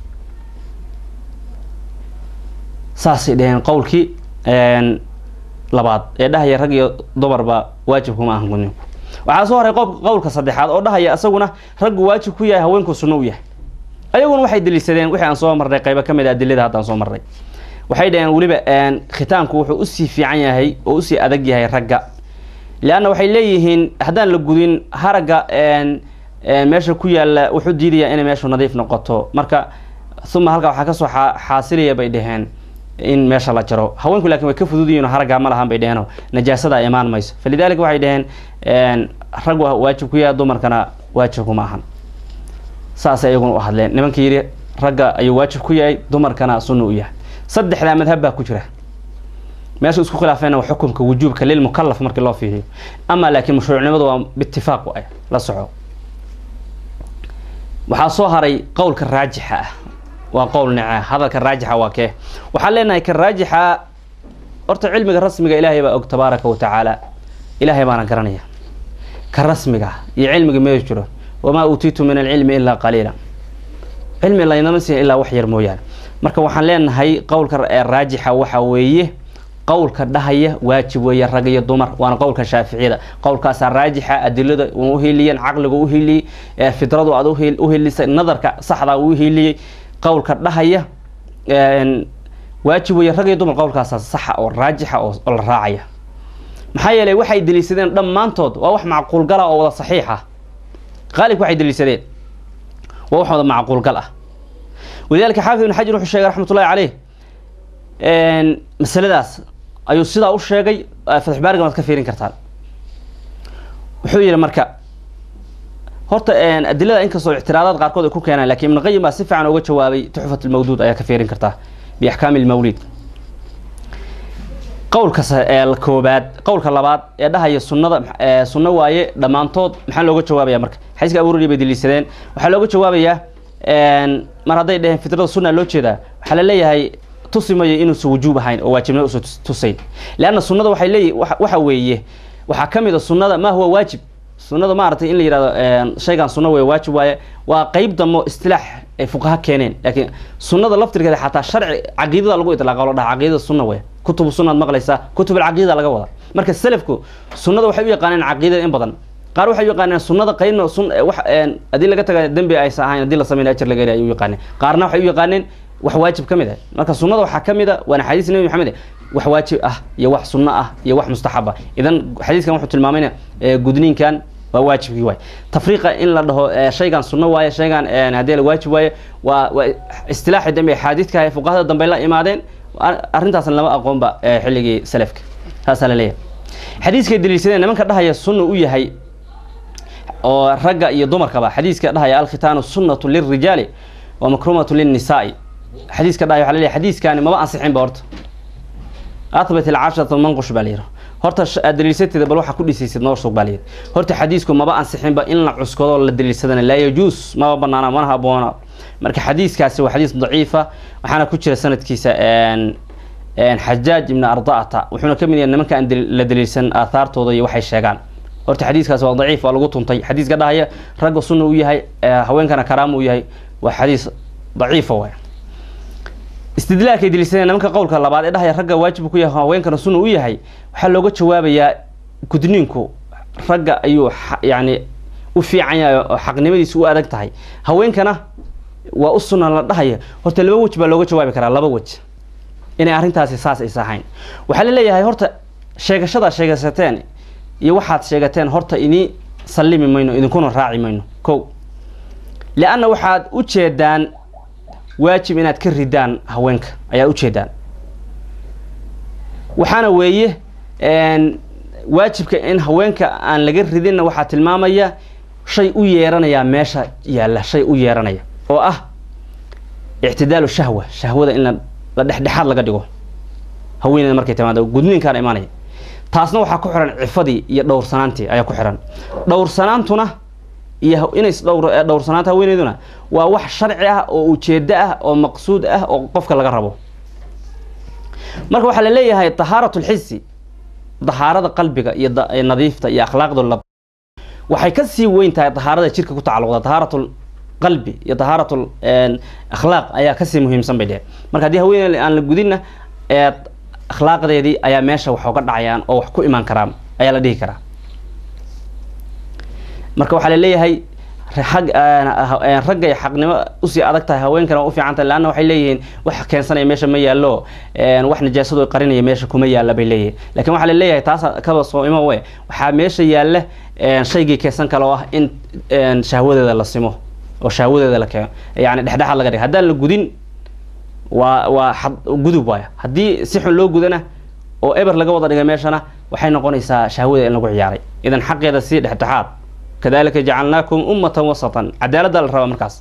saasay dheheen qowlkii labaad ee dhahaya rag iyo dumarba waajib kuma ahan gudniinku waxaa soo haray qowlka saddexaad oo dhahaya isaguna raggu waajib ku yahay haweenku sunno u yahay ayaguna waxay daliishadeen wixii aan soo marnay qaybo ka mid a adilada haddaan soo marnay waxay dhaheen weliba khitaanku wuxuu usii fiican yahay oo usii adag yahay ragga leanna waxay leeyihiin haddaan la gudin haragga meesha ku yaalla wuxuu diidaya inay meeshu nadiif noqoto marka uma halkaa waxaa kasoo xaasilaya bay dhaheen in meesha la jaro haweenku lakin way ka fududiyiin haraggaa ma lahan bay dheheenoo najaasada imaan mayso falidalika waxay dhaheen rag waajib ku yahay dumarkana waajib kuma ahan saasay iyaguna u hadleen nimanka yidhi ragga ayuu waajib ku yahay dumarkana sunna u yahay saddexdaa madhab baa ku jira meesha isku khilaafeen waa xukunka wujuubka lilmukalaf markii loo fiiriyo ama laakiin mashruucnimadu waa biitifaaq ah la soco waxaa soo haray qowlka raajixa ah waa qowl nece hadalka raajixa waa kee waxaan leenahay ka raajixa horta cilmiga rasmiga ilaahay baa og tabaaraka wa tacaala ilaahay baana garanaya ka rasmiga iyo cilmiga mee jiro wamaa uutiitu min alcilmi ilaa qaliila cilmi laynama siin ilaa wax yar mooyaane marka waxaan leenahay qowlka raajixa waxa weeye qowlka dhahaya waajib weeye rag iyo dumar waana qowlka shaaficiyada qowlkaasaa raajixa adilada u uhiliyeen caqliga uhiliyey fidradu aad uhilisay nadarka saxda u uhiliyey qowlka dhahaya waajib weeye rag iyo dumar qowlkaasaa saxa oo raajixa oo la raacaya maxaa yeelay waxay deliishadeen dhammaantood waa wax macquulgala oo wada saxiix ah qaalibka waxay deliishadeen waa wax wada macquulgal ah walidalika xaafid ibn xajar wuxuu sheegay raxmatullahi caleyh masaladaas ayuu sidaa u sheegay fatxbaarigan waad ka fiirin kartaan wuxuu yihi marka horta adilada inkastoo ictiraadaad qaarkood ay ku keenaan lakin ibn qayim baa si fiican uga jawaabay tuxfat lmawduud ayaa ka fiirin kartaa biaxkaami lmawlid qowlka koobaad qowlka labaad ee dhahaya sunnada sunno waaye dhammaantood maxaa looga jawaabaya marka xadiiska abuurari bay deliishadeen waxaa looga jawaabayaa mar hadday dheheen fitrada sunna loo jeedaa waxaa la leeyahay tusi mayo inuusan wujuub ahayn oo waajibnimo usan tusayn leanna sunnada waxay leeyi waxa weeye waxaa ka mid a sunnada ma huwa waajib sunnada maaragtay in la yihahdo shaygan sunna wey waajib waaye waa qeyb damo istilaax ay fuqaha keeneen laakiin sunnada laftirkeeda xataa sharci caqiidada lagu itlaaqa lo dhaha caqiidada sunna wey kutubu sunnaad maqlaysaa kutub alcaqiida laga wada marka selafku sunnada waxay u yaqaaneen caqiidada in badan qaar waxay u yaqaaneen sunnada qaybna sun wax haddii laga taga dembi aysan ahayn haddii la sameyn ajar laga heli ay u yaqaaneen qaarna waxay u yaqaaneen wax waajib ka mid ah marka sunnada waxaa ka mid a waana xadiis nebi maxamed wax waajib ah iyo wax sunno ah iyo wax mustaxab ah idan xadiiskan wuxuu tilmaamayna gudniinkan waa waajibkii waay tafriiqa in la dhaho shaygan sunno waaye shaygan haddii la waajib waaye waa waa istilaaxi dambe axaadiidka fuqahada dambe la imaadeen arrintaasna lama aqoonba xilligii salafka saasaa la leeyahay xadiiskay daliishadeen nimanka dhahaya sunna u yahay oo ragga iyo dumarkaba xadiiska dhahaya alkhitaanu sunnatu lilrijaali wa makrumatu lilnisaai xadiiska dhahaya waxa la leeyahay xadiiskani maba ansixinba horta athbat alcashratu manqush baa la yidhi horta aad daliilsateeda bal waxaa ku dhisaysid noo sug baa la yidhi horta xadiisku maba ansixinba in la cuskado la daliilsadana laa yajuus maba banaana mana haboona marka xadiiskaasi waa xadiis daciifa waxaana ku jira sanadkiisa xajaaj ibn arda'ata wuxuuna ka mid yahay nimanka aan la daliilsan aathaartooda iyo waxay sheegaan horta xadiiskaasi waa daciif waa lagu tuntay xadiiska dhahaya ragga sunna u yahay haweenkana karaama u yahay waa xadiis daciifa waay istidlaalkay daliilsadeen nimanka qowlka labaad ee dhahaya ragga waajib ku yahay haweenkana sunna u yahay waxaa looga jawaabayaa gudniinku ragga ayuu yani u fiican yahay oo xaqnimadiisa u adag tahay haweenkana waa u sunna la dhahaya horta laba wej baa looga jawaabi karaa laba wej inay arrintaasi saas aysa ahayn waxaa la leeyahay horta sheegashadaad sheegasateen iyo waxaad sheegateen horta idin sallimi mayno idinkuna raaci mayno ko lianna waxaad u jeedaan waajib inaad ka ridaan haweenka ayaad ujeedaan waxaana weeye waajibka in haweenka aan laga ridinna waxaa tilmaamaya shay u yeeranayaa meesha yaalla shay u yeeranaya oo ah ictidaalu shahwa shahwada in la dhexdhexaad laga dhigo haweeneyda markay timaado gudniinkaana imaanaya taasna waxaa ku xihan cifadii iyo dhowrsanaantii ayaa ku xihan dhowrsanaantuna iyo inays dhowr dhowrsanaanta haweeneyduna waa wax sharci ah oo ujeedo ah oo maqsuud ah oo qofka laga rabo marka waxaa la leeyahay tahaarat lxisi dahaarada qalbiga iyo nadiifta iyo akhlaaqda lab waxay kasii weyn tahay dahaarada jirka ku tacalluqda tahaarat qalbi iyo tahaarat akhlaaq ayaa kasii muhiimsan bay dheheen marka haddii haweeney aan la gudinna akhlaaqdeedii ayaa meesha wax uga dhacayaan oo wax ku imaan karaan ayaa la dhihi karaa marka waxaa la leeyahay raggay xaqnimo usii adag tahay haweenkana waa ufiican tahay leanna waxay leeyihiin wax keensanaya meesha ma yaallo wax najaasadu qarinaya meesha kuma yaalla bay leeyihin lakin waxaa la leeyahay taas kaba soo imo we waxaa meesha yaalla shaygii keensan kale oo ah in shahwadeeda la simo oo shahwadeeda la keeno yani dhexdhexaad laga dhiga haddaan la gudin waa waa gudub waaya haddii si xun loo gudana oo eber laga wada dhigay meeshana waxay noqonaysaa shahwadeeda in lagu ciyaaray idan xaqeeda sii dhexdhexaad kadalika jacalnaakum ummatan wasatan cadaaladda la rabaa markaas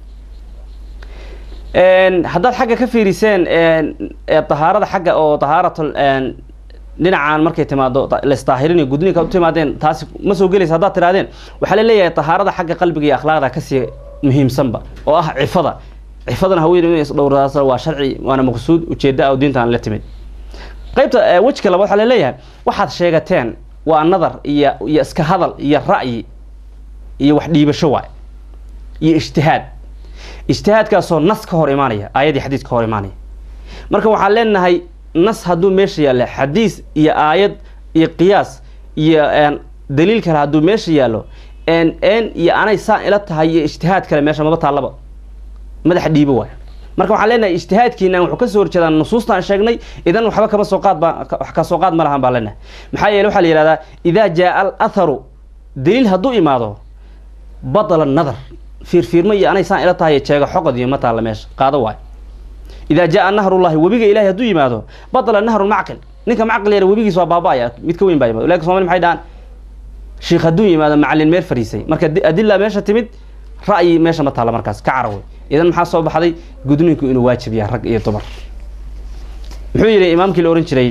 haddaad xagga ka fiiriseen dahaarada xagga oo dahaarat dhinacaan markay timaado laisdaahirinayo gudniinka u timaadeen taasi ma soo gelaysa haddaad tirahdeen waxaa la leeyahay dahaarada xagga qalbiga iyo akhlaaqda kasii muhiimsanba oo ah cifada cifadana haweeney inay isdhowrdaas waa sharci waana maqsuud ujeeda oo diintaan la timid qaybta wejka labaad waxaa la leeyahay waxaad sheegateen waa nadar iyo iyo iska hadal iyo ra'yi iyo wax dhiibasho waay iyo ijtihaad ijtihaadkaasoo nas ka hor imaanaya aayadii xadiis ka hor imaanaya marka waxaan leenahay nas hadduu meesha yaalla xadiis iyo aayad iyo qiyaas iyo daliil kale hadduu meesha yaallo n iyo anay saan ila tahay iyo ijtihaad kale meesha maba taallaba madaxa dhiibo waay marka waxaan leenahay ijtihaadkiina wuxuu kasoo horjeedaa nusuustaan sheegnay idan waxba kama soo qaad ba wax ka soo qaad ma lahan baan leenahay maxaa yeele waxaa la yihahdaa idaa jaa al atharu daliil hadduu imaado badala nadar fiirfiirma iyo anay saan ila tahay jeega xoqod iyo ma taalla meesha qaado waay idaa jaa nahrullahi webiga ilahay hadduu yimaado badala nahru macqil ninka macqil yar webigiis waa baaba-aya mid ka weyn baa yimaado lakin somali maxay dhahaan sheikh hadduu yimaado macalin meel fariisay marka adila meesha timid ra'yi meesha ma taalla markaas ka carawey idan maxaa soo baxday gudninku inuu waajib yahay rag iyo dumar muxuu yihi imaamkii la ohan jiray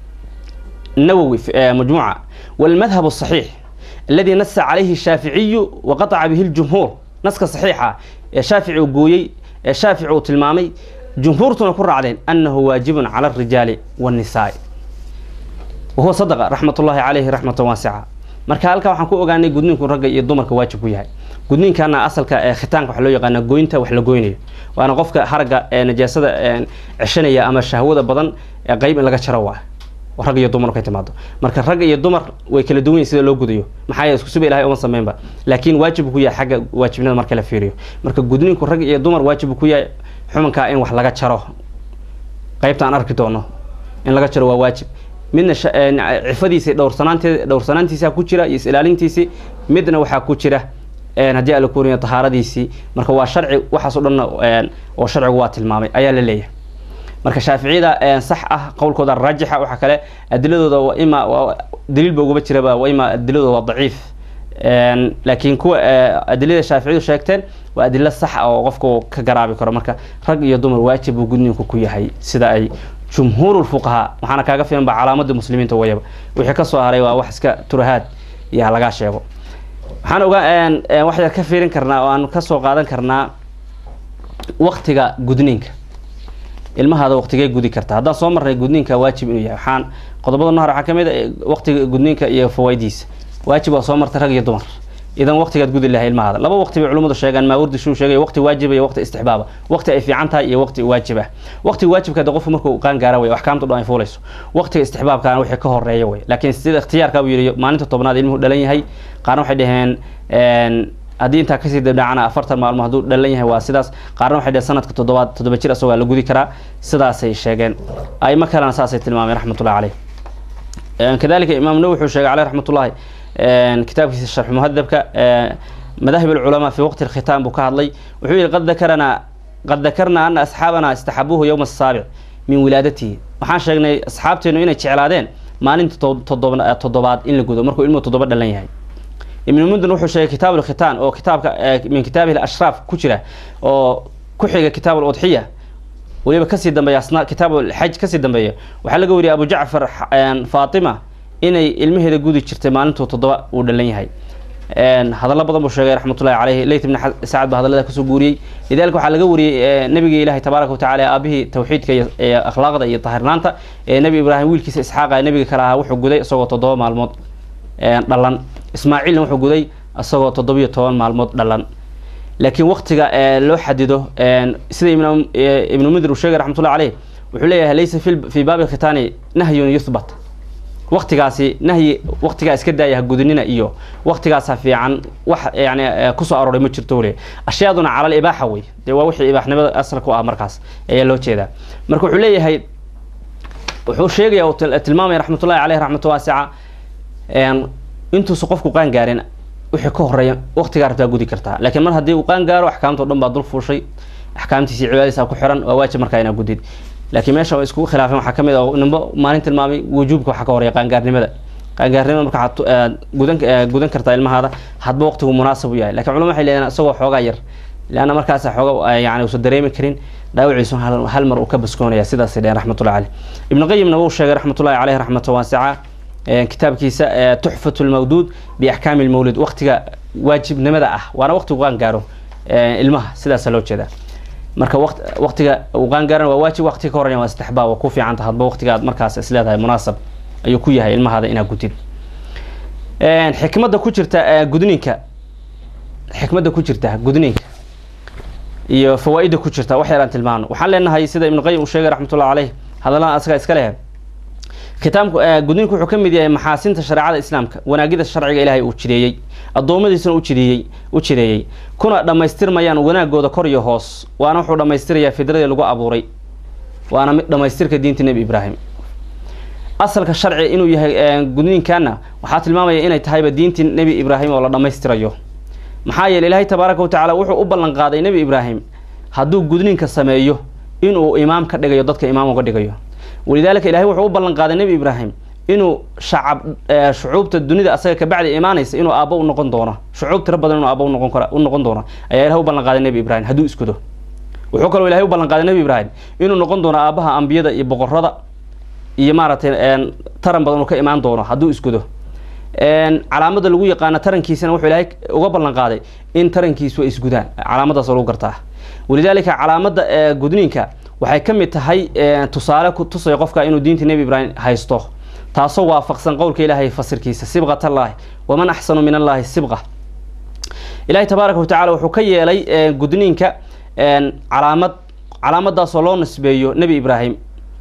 nawowi majmuuca walmadhab الصaxiix aladi nasa calayhi الshaaficiyu waqaطca bihi اljumhuur naska saxiixa ee shaafici uu gooyey ee shaafici uu tilmaamay jumhuurtuna ku raacdeen anahu waajibun cala الrijaali wالnisaai wahuwa sadqa raxmat ullahi calayhi raxmata waasica marka halkaa waxaan ku ogaanay gudninku ragga iyo dumarka waajib ku yahay gudniinkana asalka ee khitaanka waxa loo yaqaana goynta wax la goynayo waana qofka haragga ee najaasada ceshanaya ama shahwada badan ee qeyb in laga jaro waa rag iyo dumar markay timaado marka rag iyo dumar way kala duwan yihin sida loo gudayo maxaa yeele isku siba ilahay uma sameynba laakiin waajib ku yahay xagga waajibnada marka la fiiriyo marka gudniinku rag iyo dumar waajib ku yahay xumankaa in wax laga jaro qeybta aan arki doono in laga jaro waa waajib midna cifadiisi dhowrsanaanteed dhowrsanaantiisa ku jira iyo is-ilaalintiisi midna waxaa ku jira haddii ala kuriya tahaaradiisii marka waa sharci waxaas o dhanna oo sharcigu waa tilmaamay ayaa la leeyahay marka shaaficiyada sax ah qowlkooda raajixa waxaa kale adiladooda wa ima daliilba ugaba jiraba wa ima adiladooda waa daciif laakiin kuwa adilada shaaficiyadu sheegteen waa adilo sax ah oo qofka ka garaabi karo marka rag iyo dumar waajib uu gudniinku ku yahay sida ay jumhuur fuqahaa waxaana kaaga filan ba calaamadii muslimiinta wayaba wixii kasoo haray waa wax iska turahaad iyo halagaa sheego waxaan ogaa waxaa ka fiirin karnaa oo aan kasoo qaadan karnaa waktiga gudniinka ilmahaada waktigee gudi karta haddaan soo marnay gudniinka waajib inuu yahay waxaan qodobada nahar waxaa kamid a waktiga gudniinka iyo fawaidiisa waajib waa soo martay rag iyo dumar idan waktigaad gudi lahay ilmahaada laba waqti bay culimmadu sheegaan maawardi shuu sheegay waqti waajiba iyo waqti istixbaaba waqti ay fiican tahay iyo waqti waajib ah waqtiga waajibka de qofku markuu qaan gaara wey axkaamta dhan ay fuulayso waqtiga istixbaabkaana wixii ka horeeya wey laakiin sida ikhtiyaarka buu yidhi maalinta tobnaad ilmuhu dhalan yahay qaarna waxay dhaheen haddii intaa kasii dabdhacana afartan maalmo hadduu dhalan yahay waa sidaas qaarna waxay dhaheen sanadka toddobaad toddoba jir asagoo la gudi karaa sidaasay sheegeen aimo kalena saasay tilmaameen raxmatullahi caleyh kadalika imaam nawi wuxuu sheegay caleyh raxmatullahi kitaabkiisa sharx muhadabka madaahib alculamaa fi waqti alkhitaan buu ka hadlay wuxuu yihi qad dakarana qad dakarnaa ana asxaabana istaxabuuhu yowma asaabic min wilaadatihi waxaan sheegnay asxaabteenu inay jeclaadeen maalinta todoba toddobaad in la gudo markuu ilmuhu toddoba dhalan yahay ibnu mundin wuxuu sheegay kitaab alkhitaan oo kitaabka min kitaabihi ashraaf ku jira oo ku xiga kitaab aludxiya weliba kasii dambeeya asna kitaab alxaj kasii dambeeya waxaa laga wariyay abu jacfar faatima inay ilmaheeda gudi jirtay maalintuu toddoba uu dhalan yahay hadallo badan buu sheegay raxmatullahi caleyhi leyt ibn sacad baa hadallada kasoo guuriyey lidalika waxaa laga wariyey nabiga ilahi tabaaraka watacala aabihii tawxiidka iyo akhlaaqda iyo tahirnaanta ee nebi ibraahim wiilkiisa isxaaqa nabiga kale ahaa wuxuu guday isagoo toddoba maalmood dhalan ismaaciilna wuxuu guday isagoo toddobiyo toban maalmood dhalan laakiin waktiga loo xadido sida ibnu mundir uu sheegay raxmatullahi caleyh wuxuu leeyahay laysa fi baabi khitaani nahyun yuthbat waktigaasi nahyi waktigaa iska daaya hagudinina iyo waktigaasa fiican wax yani kusoo arooray ma jirto wle ashyaaduna calal ibaaxa wey dee waa wixii ibaaxnimada asalka u ah markaas ayaa loo jeedaa marka wuxuu leeyahay wuxuu sheegaya uu tilmaamaya raxmatullahi caleyh raxmat waasica intuusa qofku qaan gaarin wixii ka horeeya waktigaa rabtaa gudi kartaa laakiin mar haddii uu qaan gaaro axkaamta o dhan baa dul fuushay axkaamtiisi cibaadadiisa ku xiran waa waajib markaa inaa gudid laakiin meesha waa iskugu khilaafeen waxaa kamid ah nimbo maalin tilmaamay wujuubka waxaa ka horeeya qaangaarnimada qaangaarnimada marka waxaad gudan gudan kartaa ilmahaada hadba waqtigu munaasab u yahay lakin culama waxay leeyihin isagoo xoogaa yar leanna markaas xooga yani uusan dareemi karin dhaawiciisu hal mar uu ka baskoonaya sidaasay dheheen raxmatullahi caleyh ibnu qayimna wuu sheegay raxmatullahi caleyh raxmata waasica kitaabkiisa tuxfat lmawduud biaxkaami lmawlid waktiga waajibnimada ah waana waqtigu qaan gaaro ilmaha sidaasa loo jeedaa marka waqt waqtiga uu qaan gaaran waa waajib waqtiga ka horeya waa istixbaab waa ku fiicanta hadba waqtiga aad markaas isleedahay munaasab ayuu ku yahay ilmahaada inaad gudid xikmadda ku jirta gudniinka xikmadda ku jirta gudniinka iyo fawaa-idda ku jirta wax yaraan tilmaano waxaan leenahay sida ibnu qayim uu sheegay raxmatullahi caleyh hadallada asaga iska leh kitaabku gudniinku wuxuu ka mid yahay maxaasinta shareecada islaamka wanaagida sharciga ilaahay uu jireeyey addoommadiisuna ujideeyey u jireeyey kuna dhammaystirmayaan wanaagooda kor iyo hoos waana wuxuu dhammaystirayaa fidradii lagu abuuray waana mid dhammaystirka diinta nebi ibraahim asalka sharci inuu yahay gudniinkaana waxaa tilmaamaya inay tahayba diintii nebi ibraahim oo la dhammaystirayo maxaa yeele ilaahay tabaaraka wa tacala wuxuu u ballan qaaday nebi ibraahim hadduu gudniinka sameeyo inuu imaam ka dhigayo dadka imaam uga dhigayo walidaalika ilahay wuxuu u ballan qaaday nebi ibraahim inuu shacab shucuubta dunida asaga kabacdi imaanaysa inuu aabbo u noqon doono shucuub tiro badan inuu aabbo unoqon kara u noqon doono ayaa ilahay u ballan qaaday nebi ibraahim hadduu iskudo wuxuu kaloo ilahay u ballan qaaday nebi ibraahim inuu noqon doono aabbaha ambiyada iyo boqorada iyo maaragtay taran badan uu ka imaan doono hadduu iskudo calaamada lagu yaqaano tarankiisana wuxuu ilaahay uga ballan qaaday in tarankiisu ay isgudaan calaamadaas lagu gartaa walidaalika calaamada gudniinka waxay ka mid tahay tusaale ku tusaya qofka inuu diinta nebi ibraahim haysto taasoo waafaqsan qowlka ilaahay fasirkiisa sibqat allaahi waman axsanu min allaahi sibqa ilahay tabaaraka wa tacala wuxuu ka yeelay gudniinka calaamad calaamadaasoo loo nisbeeyo nebi ibraahim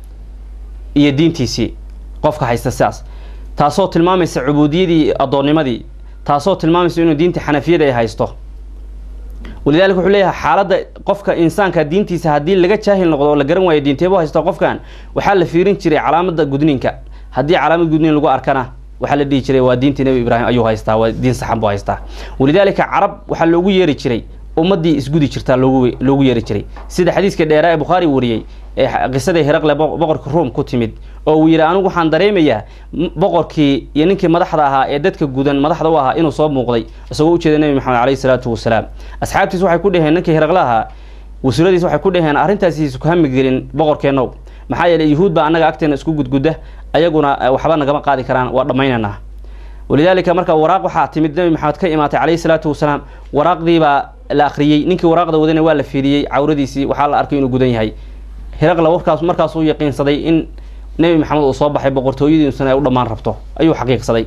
iyo diintiisii qofka haysta sidaas taasoo tilmaamaysa cubuudiyadii addoonnimadii taasoo tilmaamaysa inuu diinta xanafiyada ay haysto walidalika wuxuu leeyahay xaaladda qofka insaanka diintiisa haddii laga jaahil noqdo oo la garan waayo diinteebu haysto qofkan waxaa la fiirin jiray calaamada gudniinka haddii calaamad gudniin lagu arkana waxaa la dhihi jiray waa diintii nebi ibraahim ayuu haystaa waa diin saxan buu haystaa walidaalika carab waxaa loogu yeeri jiray ummadii isgudi jirtaa loogu loogu yeeri jiray sida xadiiska dheeraa ee bukhaari wariyey ee qisadii hiraqle boqorka ruom ku timid oo uu yidhi anigu waxaan dareemayaa boqorkii iyo ninkii madaxda ahaa ee dadka gudan madaxda u ahaa inuu soo muuqday isagoo ujeeda nebi maxamed caleyhi salaatu wasalaam asxaabtiis waxay ku dhaheen ninkii hiraqle ahaa wasuuladiis waxay ku dhaheen arrintaasiisu ku hami gelin boqorkeennow maxaa yeeley yuhuud baa annaga agteena isku gudgudda ayaguna waxba nagama qaadi karaan waa dhammaynaynaa walidaalika marka waraaq waxaa timid nebi maxamed ka imaatay caleyhi salaatu wasalaam waraaqdiibaa la akhriyey ninkii waraaqda wadana waa la fiiriyey cawradiisii waxaa la arkay inuu gudan yahay hiraqla warkaas markaas uu yaqiinsaday in nebi maxamed uu soo baxay boqortooyadiisuna ay u dhammaan rabto ayuu xaqiiqsaday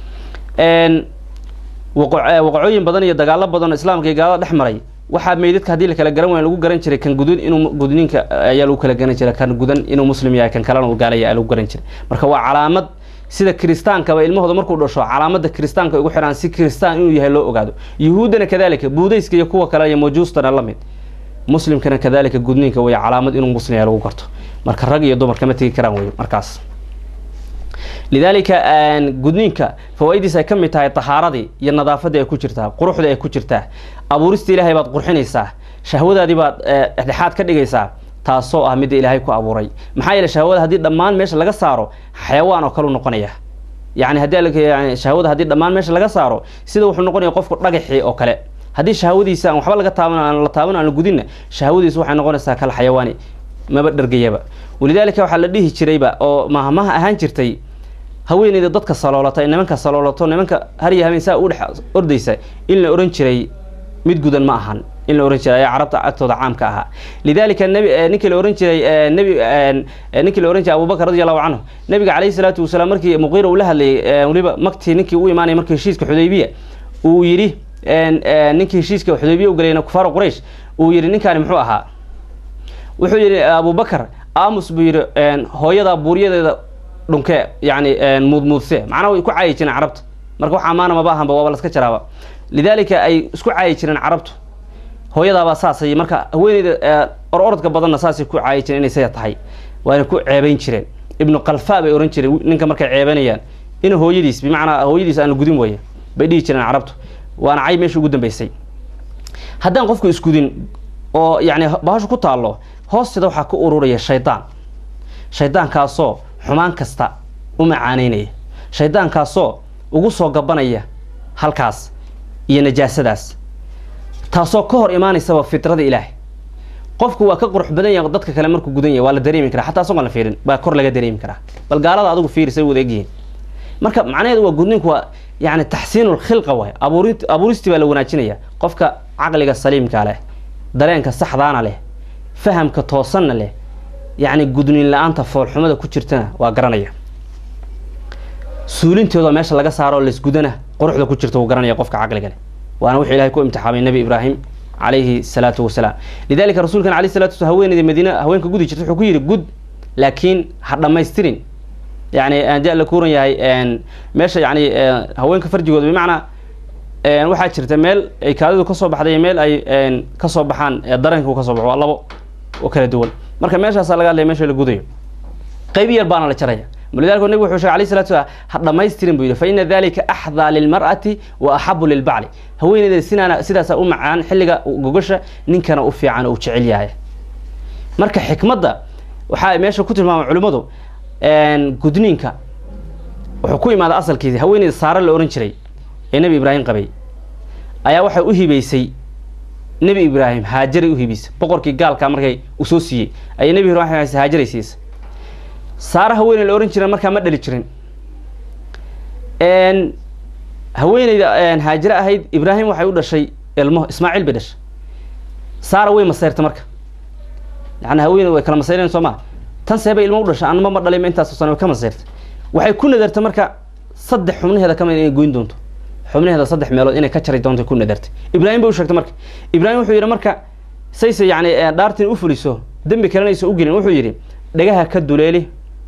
waqacooyin badan iyo dagaalo badan oo islaamka iyo gaalada dhex maray waxaa meydadka haddii la kala garan waaya lagu garan jiray kan gudun inuu gudniinka ayaa lagu kala garan jiray kan gudan inuu muslim yahay kan kalena uu gaalaya ayaa lagu garan jiray marka waa calaamad sida kiristaankaba ilmahooda markuu dhasho calaamada kiristaanka ugu xidhaan si kiristaan inuu yahay loo ogaado yuhuuddana kadalika buudayska iyo kuwa kale iyo majuustana la mid muslimkana kadalika gudniinka way calaamad inuu muslim yahay lagu garto marka rag iyo dumar kama tegi karaan wey markaas lidaalika gudniinka fawaa-idiis ay ka mid tahay tahaaradii iyo nadaafadii ay ku jirtaa quruxdii ay ku jirtaa abuurista ilaahay baad qurxinaysaa shahwadaadii baad dhexdhexaad ka dhigaysaa taasoo ah midda ilaahay ku abuuray maxaa yeele shahwada haddii dhammaan meesha laga saaro xayawaan oo kale u noqonaya yani haddii shahwada haddii dhammaan meesha laga saaro sida wuxuu noqonaya qofku dhagaxii oo kale haddii shahwadiisa aan waxba laga taaban aan la taaban aan la gudinna shahwadiisa waxay noqonaysaa kal xayawaani maba dhergayaba walidaalika waxaa la dhihi jirayba oo mahmaha ahaan jirtay haweeneyda dadka saloolata nimanka saloolato nimanka harya habeen saa u dhex ordaysa in la ohan jiray mid gudan ma ahan in la ohan jiray ayaa carabta agtooda caamka ahaa lidaalika nebi ninkii la ohan jiray nebi ninkii la ohan jiray abubakar radi allahu canhu nabiga caleyhi salaatu wasalaam markii muqiira uu la hadlayay weliba maktii ninkii u imaanaya markii heshiiska xudaybiya uu yidhi ninkii heshiiska xudaybiya u galayna kufaar quraysh uu yidhi ninkaani muxuu ahaa wuxuu yidhi abubakar aamus buu yidhi hooyada buuryadeeda dhunke yani muudmuudse macnaha way ku caayi jireen carabta marka wax amaana maba ahanba waaba laska jaraaba lidaalika ay isku caayi jireen carabtu hooyadaabaa saasay marka haweeneyda or orodka badanna saasay ku caayi jireen inay saya tahay waana ku ceebayn jireen ibnu kalfa bay ohan jireen ninka markay ceebanayaan in hooyadiis bimacnaa hooyadiis aan la gudin waya bay dhihi jireen carabtu waana cay meesha ugu dambeysay haddaan qofku isgudin oo yani bahashu ku taallo hoosteeda waxaa ka ururaya shaydaan shaydaankaasoo xumaan kasta u macaaneynaya shaydaankaasoo ugu soo gabanaya halkaas iyo najaasadaas taasoo ka hor imaanaysaba fitrada ilaahay qofku waa ka qurux badan yahay dadka kale markuu gudan yahay waa la dareemi karaa xataa asagoon la fiirin baa kor laga dareemi karaa bal gaalada adigu fiiri say wada egyihiin marka macnaheedu waa gudninku waa yani taxsiinu lkhilqa waay abuuri abuuristii baa la wanaajinaya qofka caqliga saliimka leh dareenka saxdaana leh fahamka toosanna leh yacni gudniin la-aanta foolxumada ku jirtana waa garanaya suulintooda meesha laga saaro laysgudana quruxda ku jirta wuu garanaya qofka caqliga leh waana wuxuu ilahay ku imtixaamay nebi ibraahim calayhi salaatu wasalaam lidalika rasuulkan alayh salatu waslam haweeneyda madiina haweenka gudi jirta wuxuu ku yidhi gud laakiin ha dhammaystirin yani haddii la kuuran yahay meesha yani haweenka farjigooda bimacnaa waxaa jirta meel ay kaadidu kasoo baxday iyo meel ay kasoo baxaan daranka kasoo baxo waa labo oo kala duwan marka meeshaasaa laga hadlaya meesha la gudayo qaybi yar baana la jaraya lidalika nabig wuxuu shegay alayh salatu slam ha dhamaystirin buu yidhi fa ina dalika axdaa lilmar'ati wa axabu lilbacli haweeneyda sinaana sidaasaa u macaan xilliga gogasha ninkana u fiican oo u jecel yahay marka xikmadda waxaa meesha ku tilmaama culimmadu gudniinka wuxuu ku imaada asalkiisi haweeneyda saare la ohan jiray ee nebi ibraahim qabay ayaa waxay u hibaysay nebi ibraahim haajaray u hibaysay boqorkii gaalkaa markay u soo siiyey ayay nebi ibrahim haajaray siisay saare haweeney la ohan jira markaa ma dhali jirin haweeneyda haajire ahayd ibraahim waxay u dhashay ilmo ismaaciil bay dhashay saara way masayrta marka yani haweeney way kala masayreen soo maa tan seebay ilmo u dhashay anma ma dhalay intaas sano way ka masayrta waxay ku nadartay marka saddex xubnaheeda kamid inay goyn doonto xubnaheeda saddex meelood inay ka jari doonto ku nadartay ibraahim bay u sheegtay marka ibraahim wuxuu yidhi marka sayse yani dhaartin u fuliso dembi kalenaysa u gelin wuxuu yidhi dhagaha ka duleeli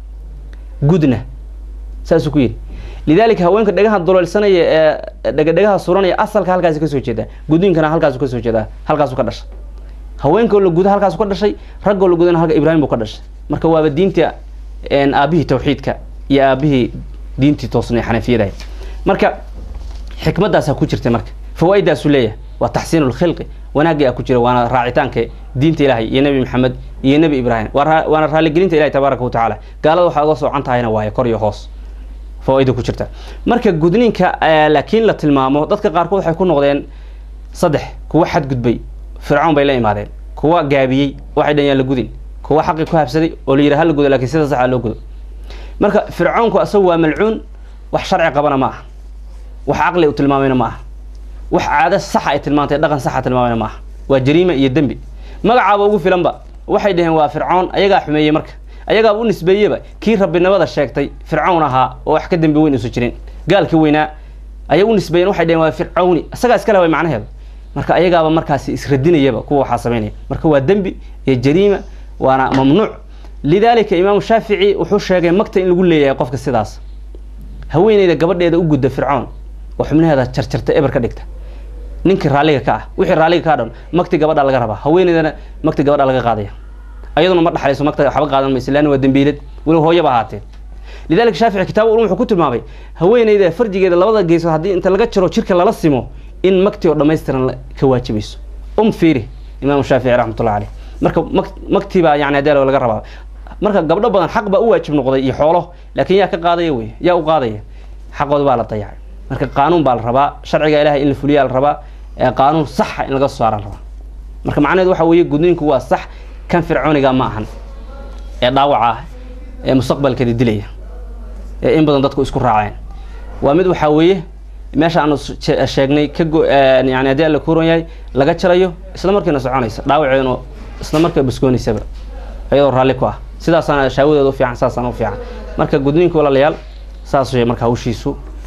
gudna saasuu ku yidhi lidalika haweenka dhagaha duleelsanaya ee dhegadhegaha suranaya asalka halkaasi kasoo jeedaa gudniinkana halkaasu kasoo jeedaa halkaasu ka dhashay haweenkao la guda halkaasu ka dhashay raggoo la gudana halka ibraahim buu ka dhashay marka waaba diinta aabihii tawxiidka iyo aabihii diintii toosnay xanafiyadahay marka xikmadaasaa ku jirta marka fawaa-idaasu leeyahay waa taxsiin lkhilqi wanaagii a ku jira waana raacitaanka diinta ilaahay iyo nebi maxamed iyo nebi ibraahim waana raaligelinta ilahi tabaaraka watacaala gaalada waxaa uga soocan tahayna waaye kor iyo hoos fawaaida ku jirta marka gudniinka laakiin la tilmaamo dadka qaarkood waxay ku noqdeen saddex kuwa xadgudbay fircoon bay la imaadeen kuwa gaabiyey waxay dhan yaan la gudin kuwa xaqii ku habsaday oo la yidhi ha la gudo lakin sida saxa loo gudo marka fircoonku asagu waa malcuun wax sharci qabana ma aha wax caqli u tilmaamayna ma aha wax caado saxa ay tilmaantay dhaqan saxa tilmaamayna ma aha waa jariima iyo dembi magacaaba ugu filanba waxay dhaheen waa fircoon ayagaa xumeeyey marka ayagaaba u nisbeeyeba kii rabbinimada sheegtay fircawn ahaa oo wax ka dembi weyn usu jirin gaalkii weynaa ayay u nisbeeyeen waxay dhaheen waa fircawni isagaa iska leh macnaheedu marka ayagaaba markaasi isradinayaba kuwa waxaa samaynaya marka waa dembi iyo jariima waana mamnuuc lidalika imaamu shaafici wuxuu sheegay magta in lagu leeyahay qofka sidaas haweeneyda gabadheeda u gudda fircoon oo xubnaheeda jarjarta eber ka dhigta ninkii raalliga ka ah wixii raalliga kaa dhan magti gabadha laga rabaa haweeneydana magti gabadha laga qaadaya ayaduna ma dhaxlayso magta waxba qaadan mayso leanna waa dembiilad weliba hooyaba ahaatee lidalika shaafici kitaab ulum wuxuu ku tilmaamay haweeneyda farjigeeda labada geesood haddii inta laga jaro jirka lala simo in magti oo dhammaystiran ka waajibayso um fiiri imaamu shaafici raxmatullah caleyh marka mag magtii baa yani hadee laga rabaa marka gabdho badan xaq baa u waajib noqday iyo xoolo laakiin yaa ka qaadaya wey yaa u qaadaya xaqooda baa la dayacay marka qaanuun baa la rabaa sharciga ilahay in la fuliyaa la rabaa qaanuun saxa in laga soo saara la rabaa marka macnaheedu waxa weeye gudniinku waa sax kan fircooniga ma ahan ee dhaawaca ah ee mustaqbalkeeda dilaya ee in badan dadku isku raaceen waa mid waxaa weeye meesha aanu sheegnay ka yani haddii alla kuuran yahay laga jarayo isla markiina soconaysa dhaawaceeduna isla markaa baskoonaysaba iyadoo raalli ku ah sidaasaana shaawadeeda u fiican saasaan u fiican marka gudniinka walaalayaal saas wey marka hawshiisu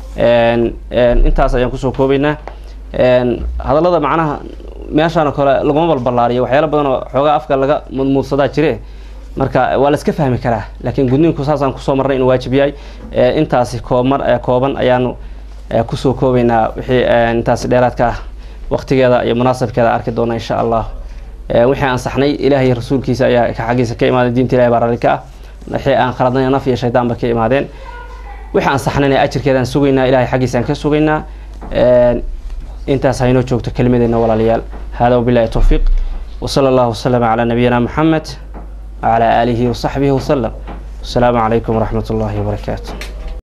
intaas ayaan kusoo koobaynaa hadallada macnaha meeshaan oo kale laguma balballaariyo waxyaala badan oo xoogaa afka laga mudmuudsadaa jire marka waa la iska fahmi karaa laakiin gudniinku saasaan kusoo marnay inuu waajib yahay intaasi koobmar kooban ayaanu kusoo koobaynaa wixii intaasi dheeraadka ah waqtigeeda iyo munaasabkeeda arki doona insha allah wixii aan saxnay ilaahay rasuulkiisa ayaa xaggiisa ka imaaday diinta ilahi baa raalli ka ah wixii aan khaladnay naf iyo shaydaan ba ka imaadeen wixii aan saxnayna ajirkeedaan sugaynaa ilahay xaggiisaan ka sugaynaa intaas haynoo joogto kelimadeena walaalayaal hada wabilahi towfiiq وصلى الله وسلم على نبينا محمد وعلى آله وصحبه وسلم السلام عليكم ورحمة الله وبركاته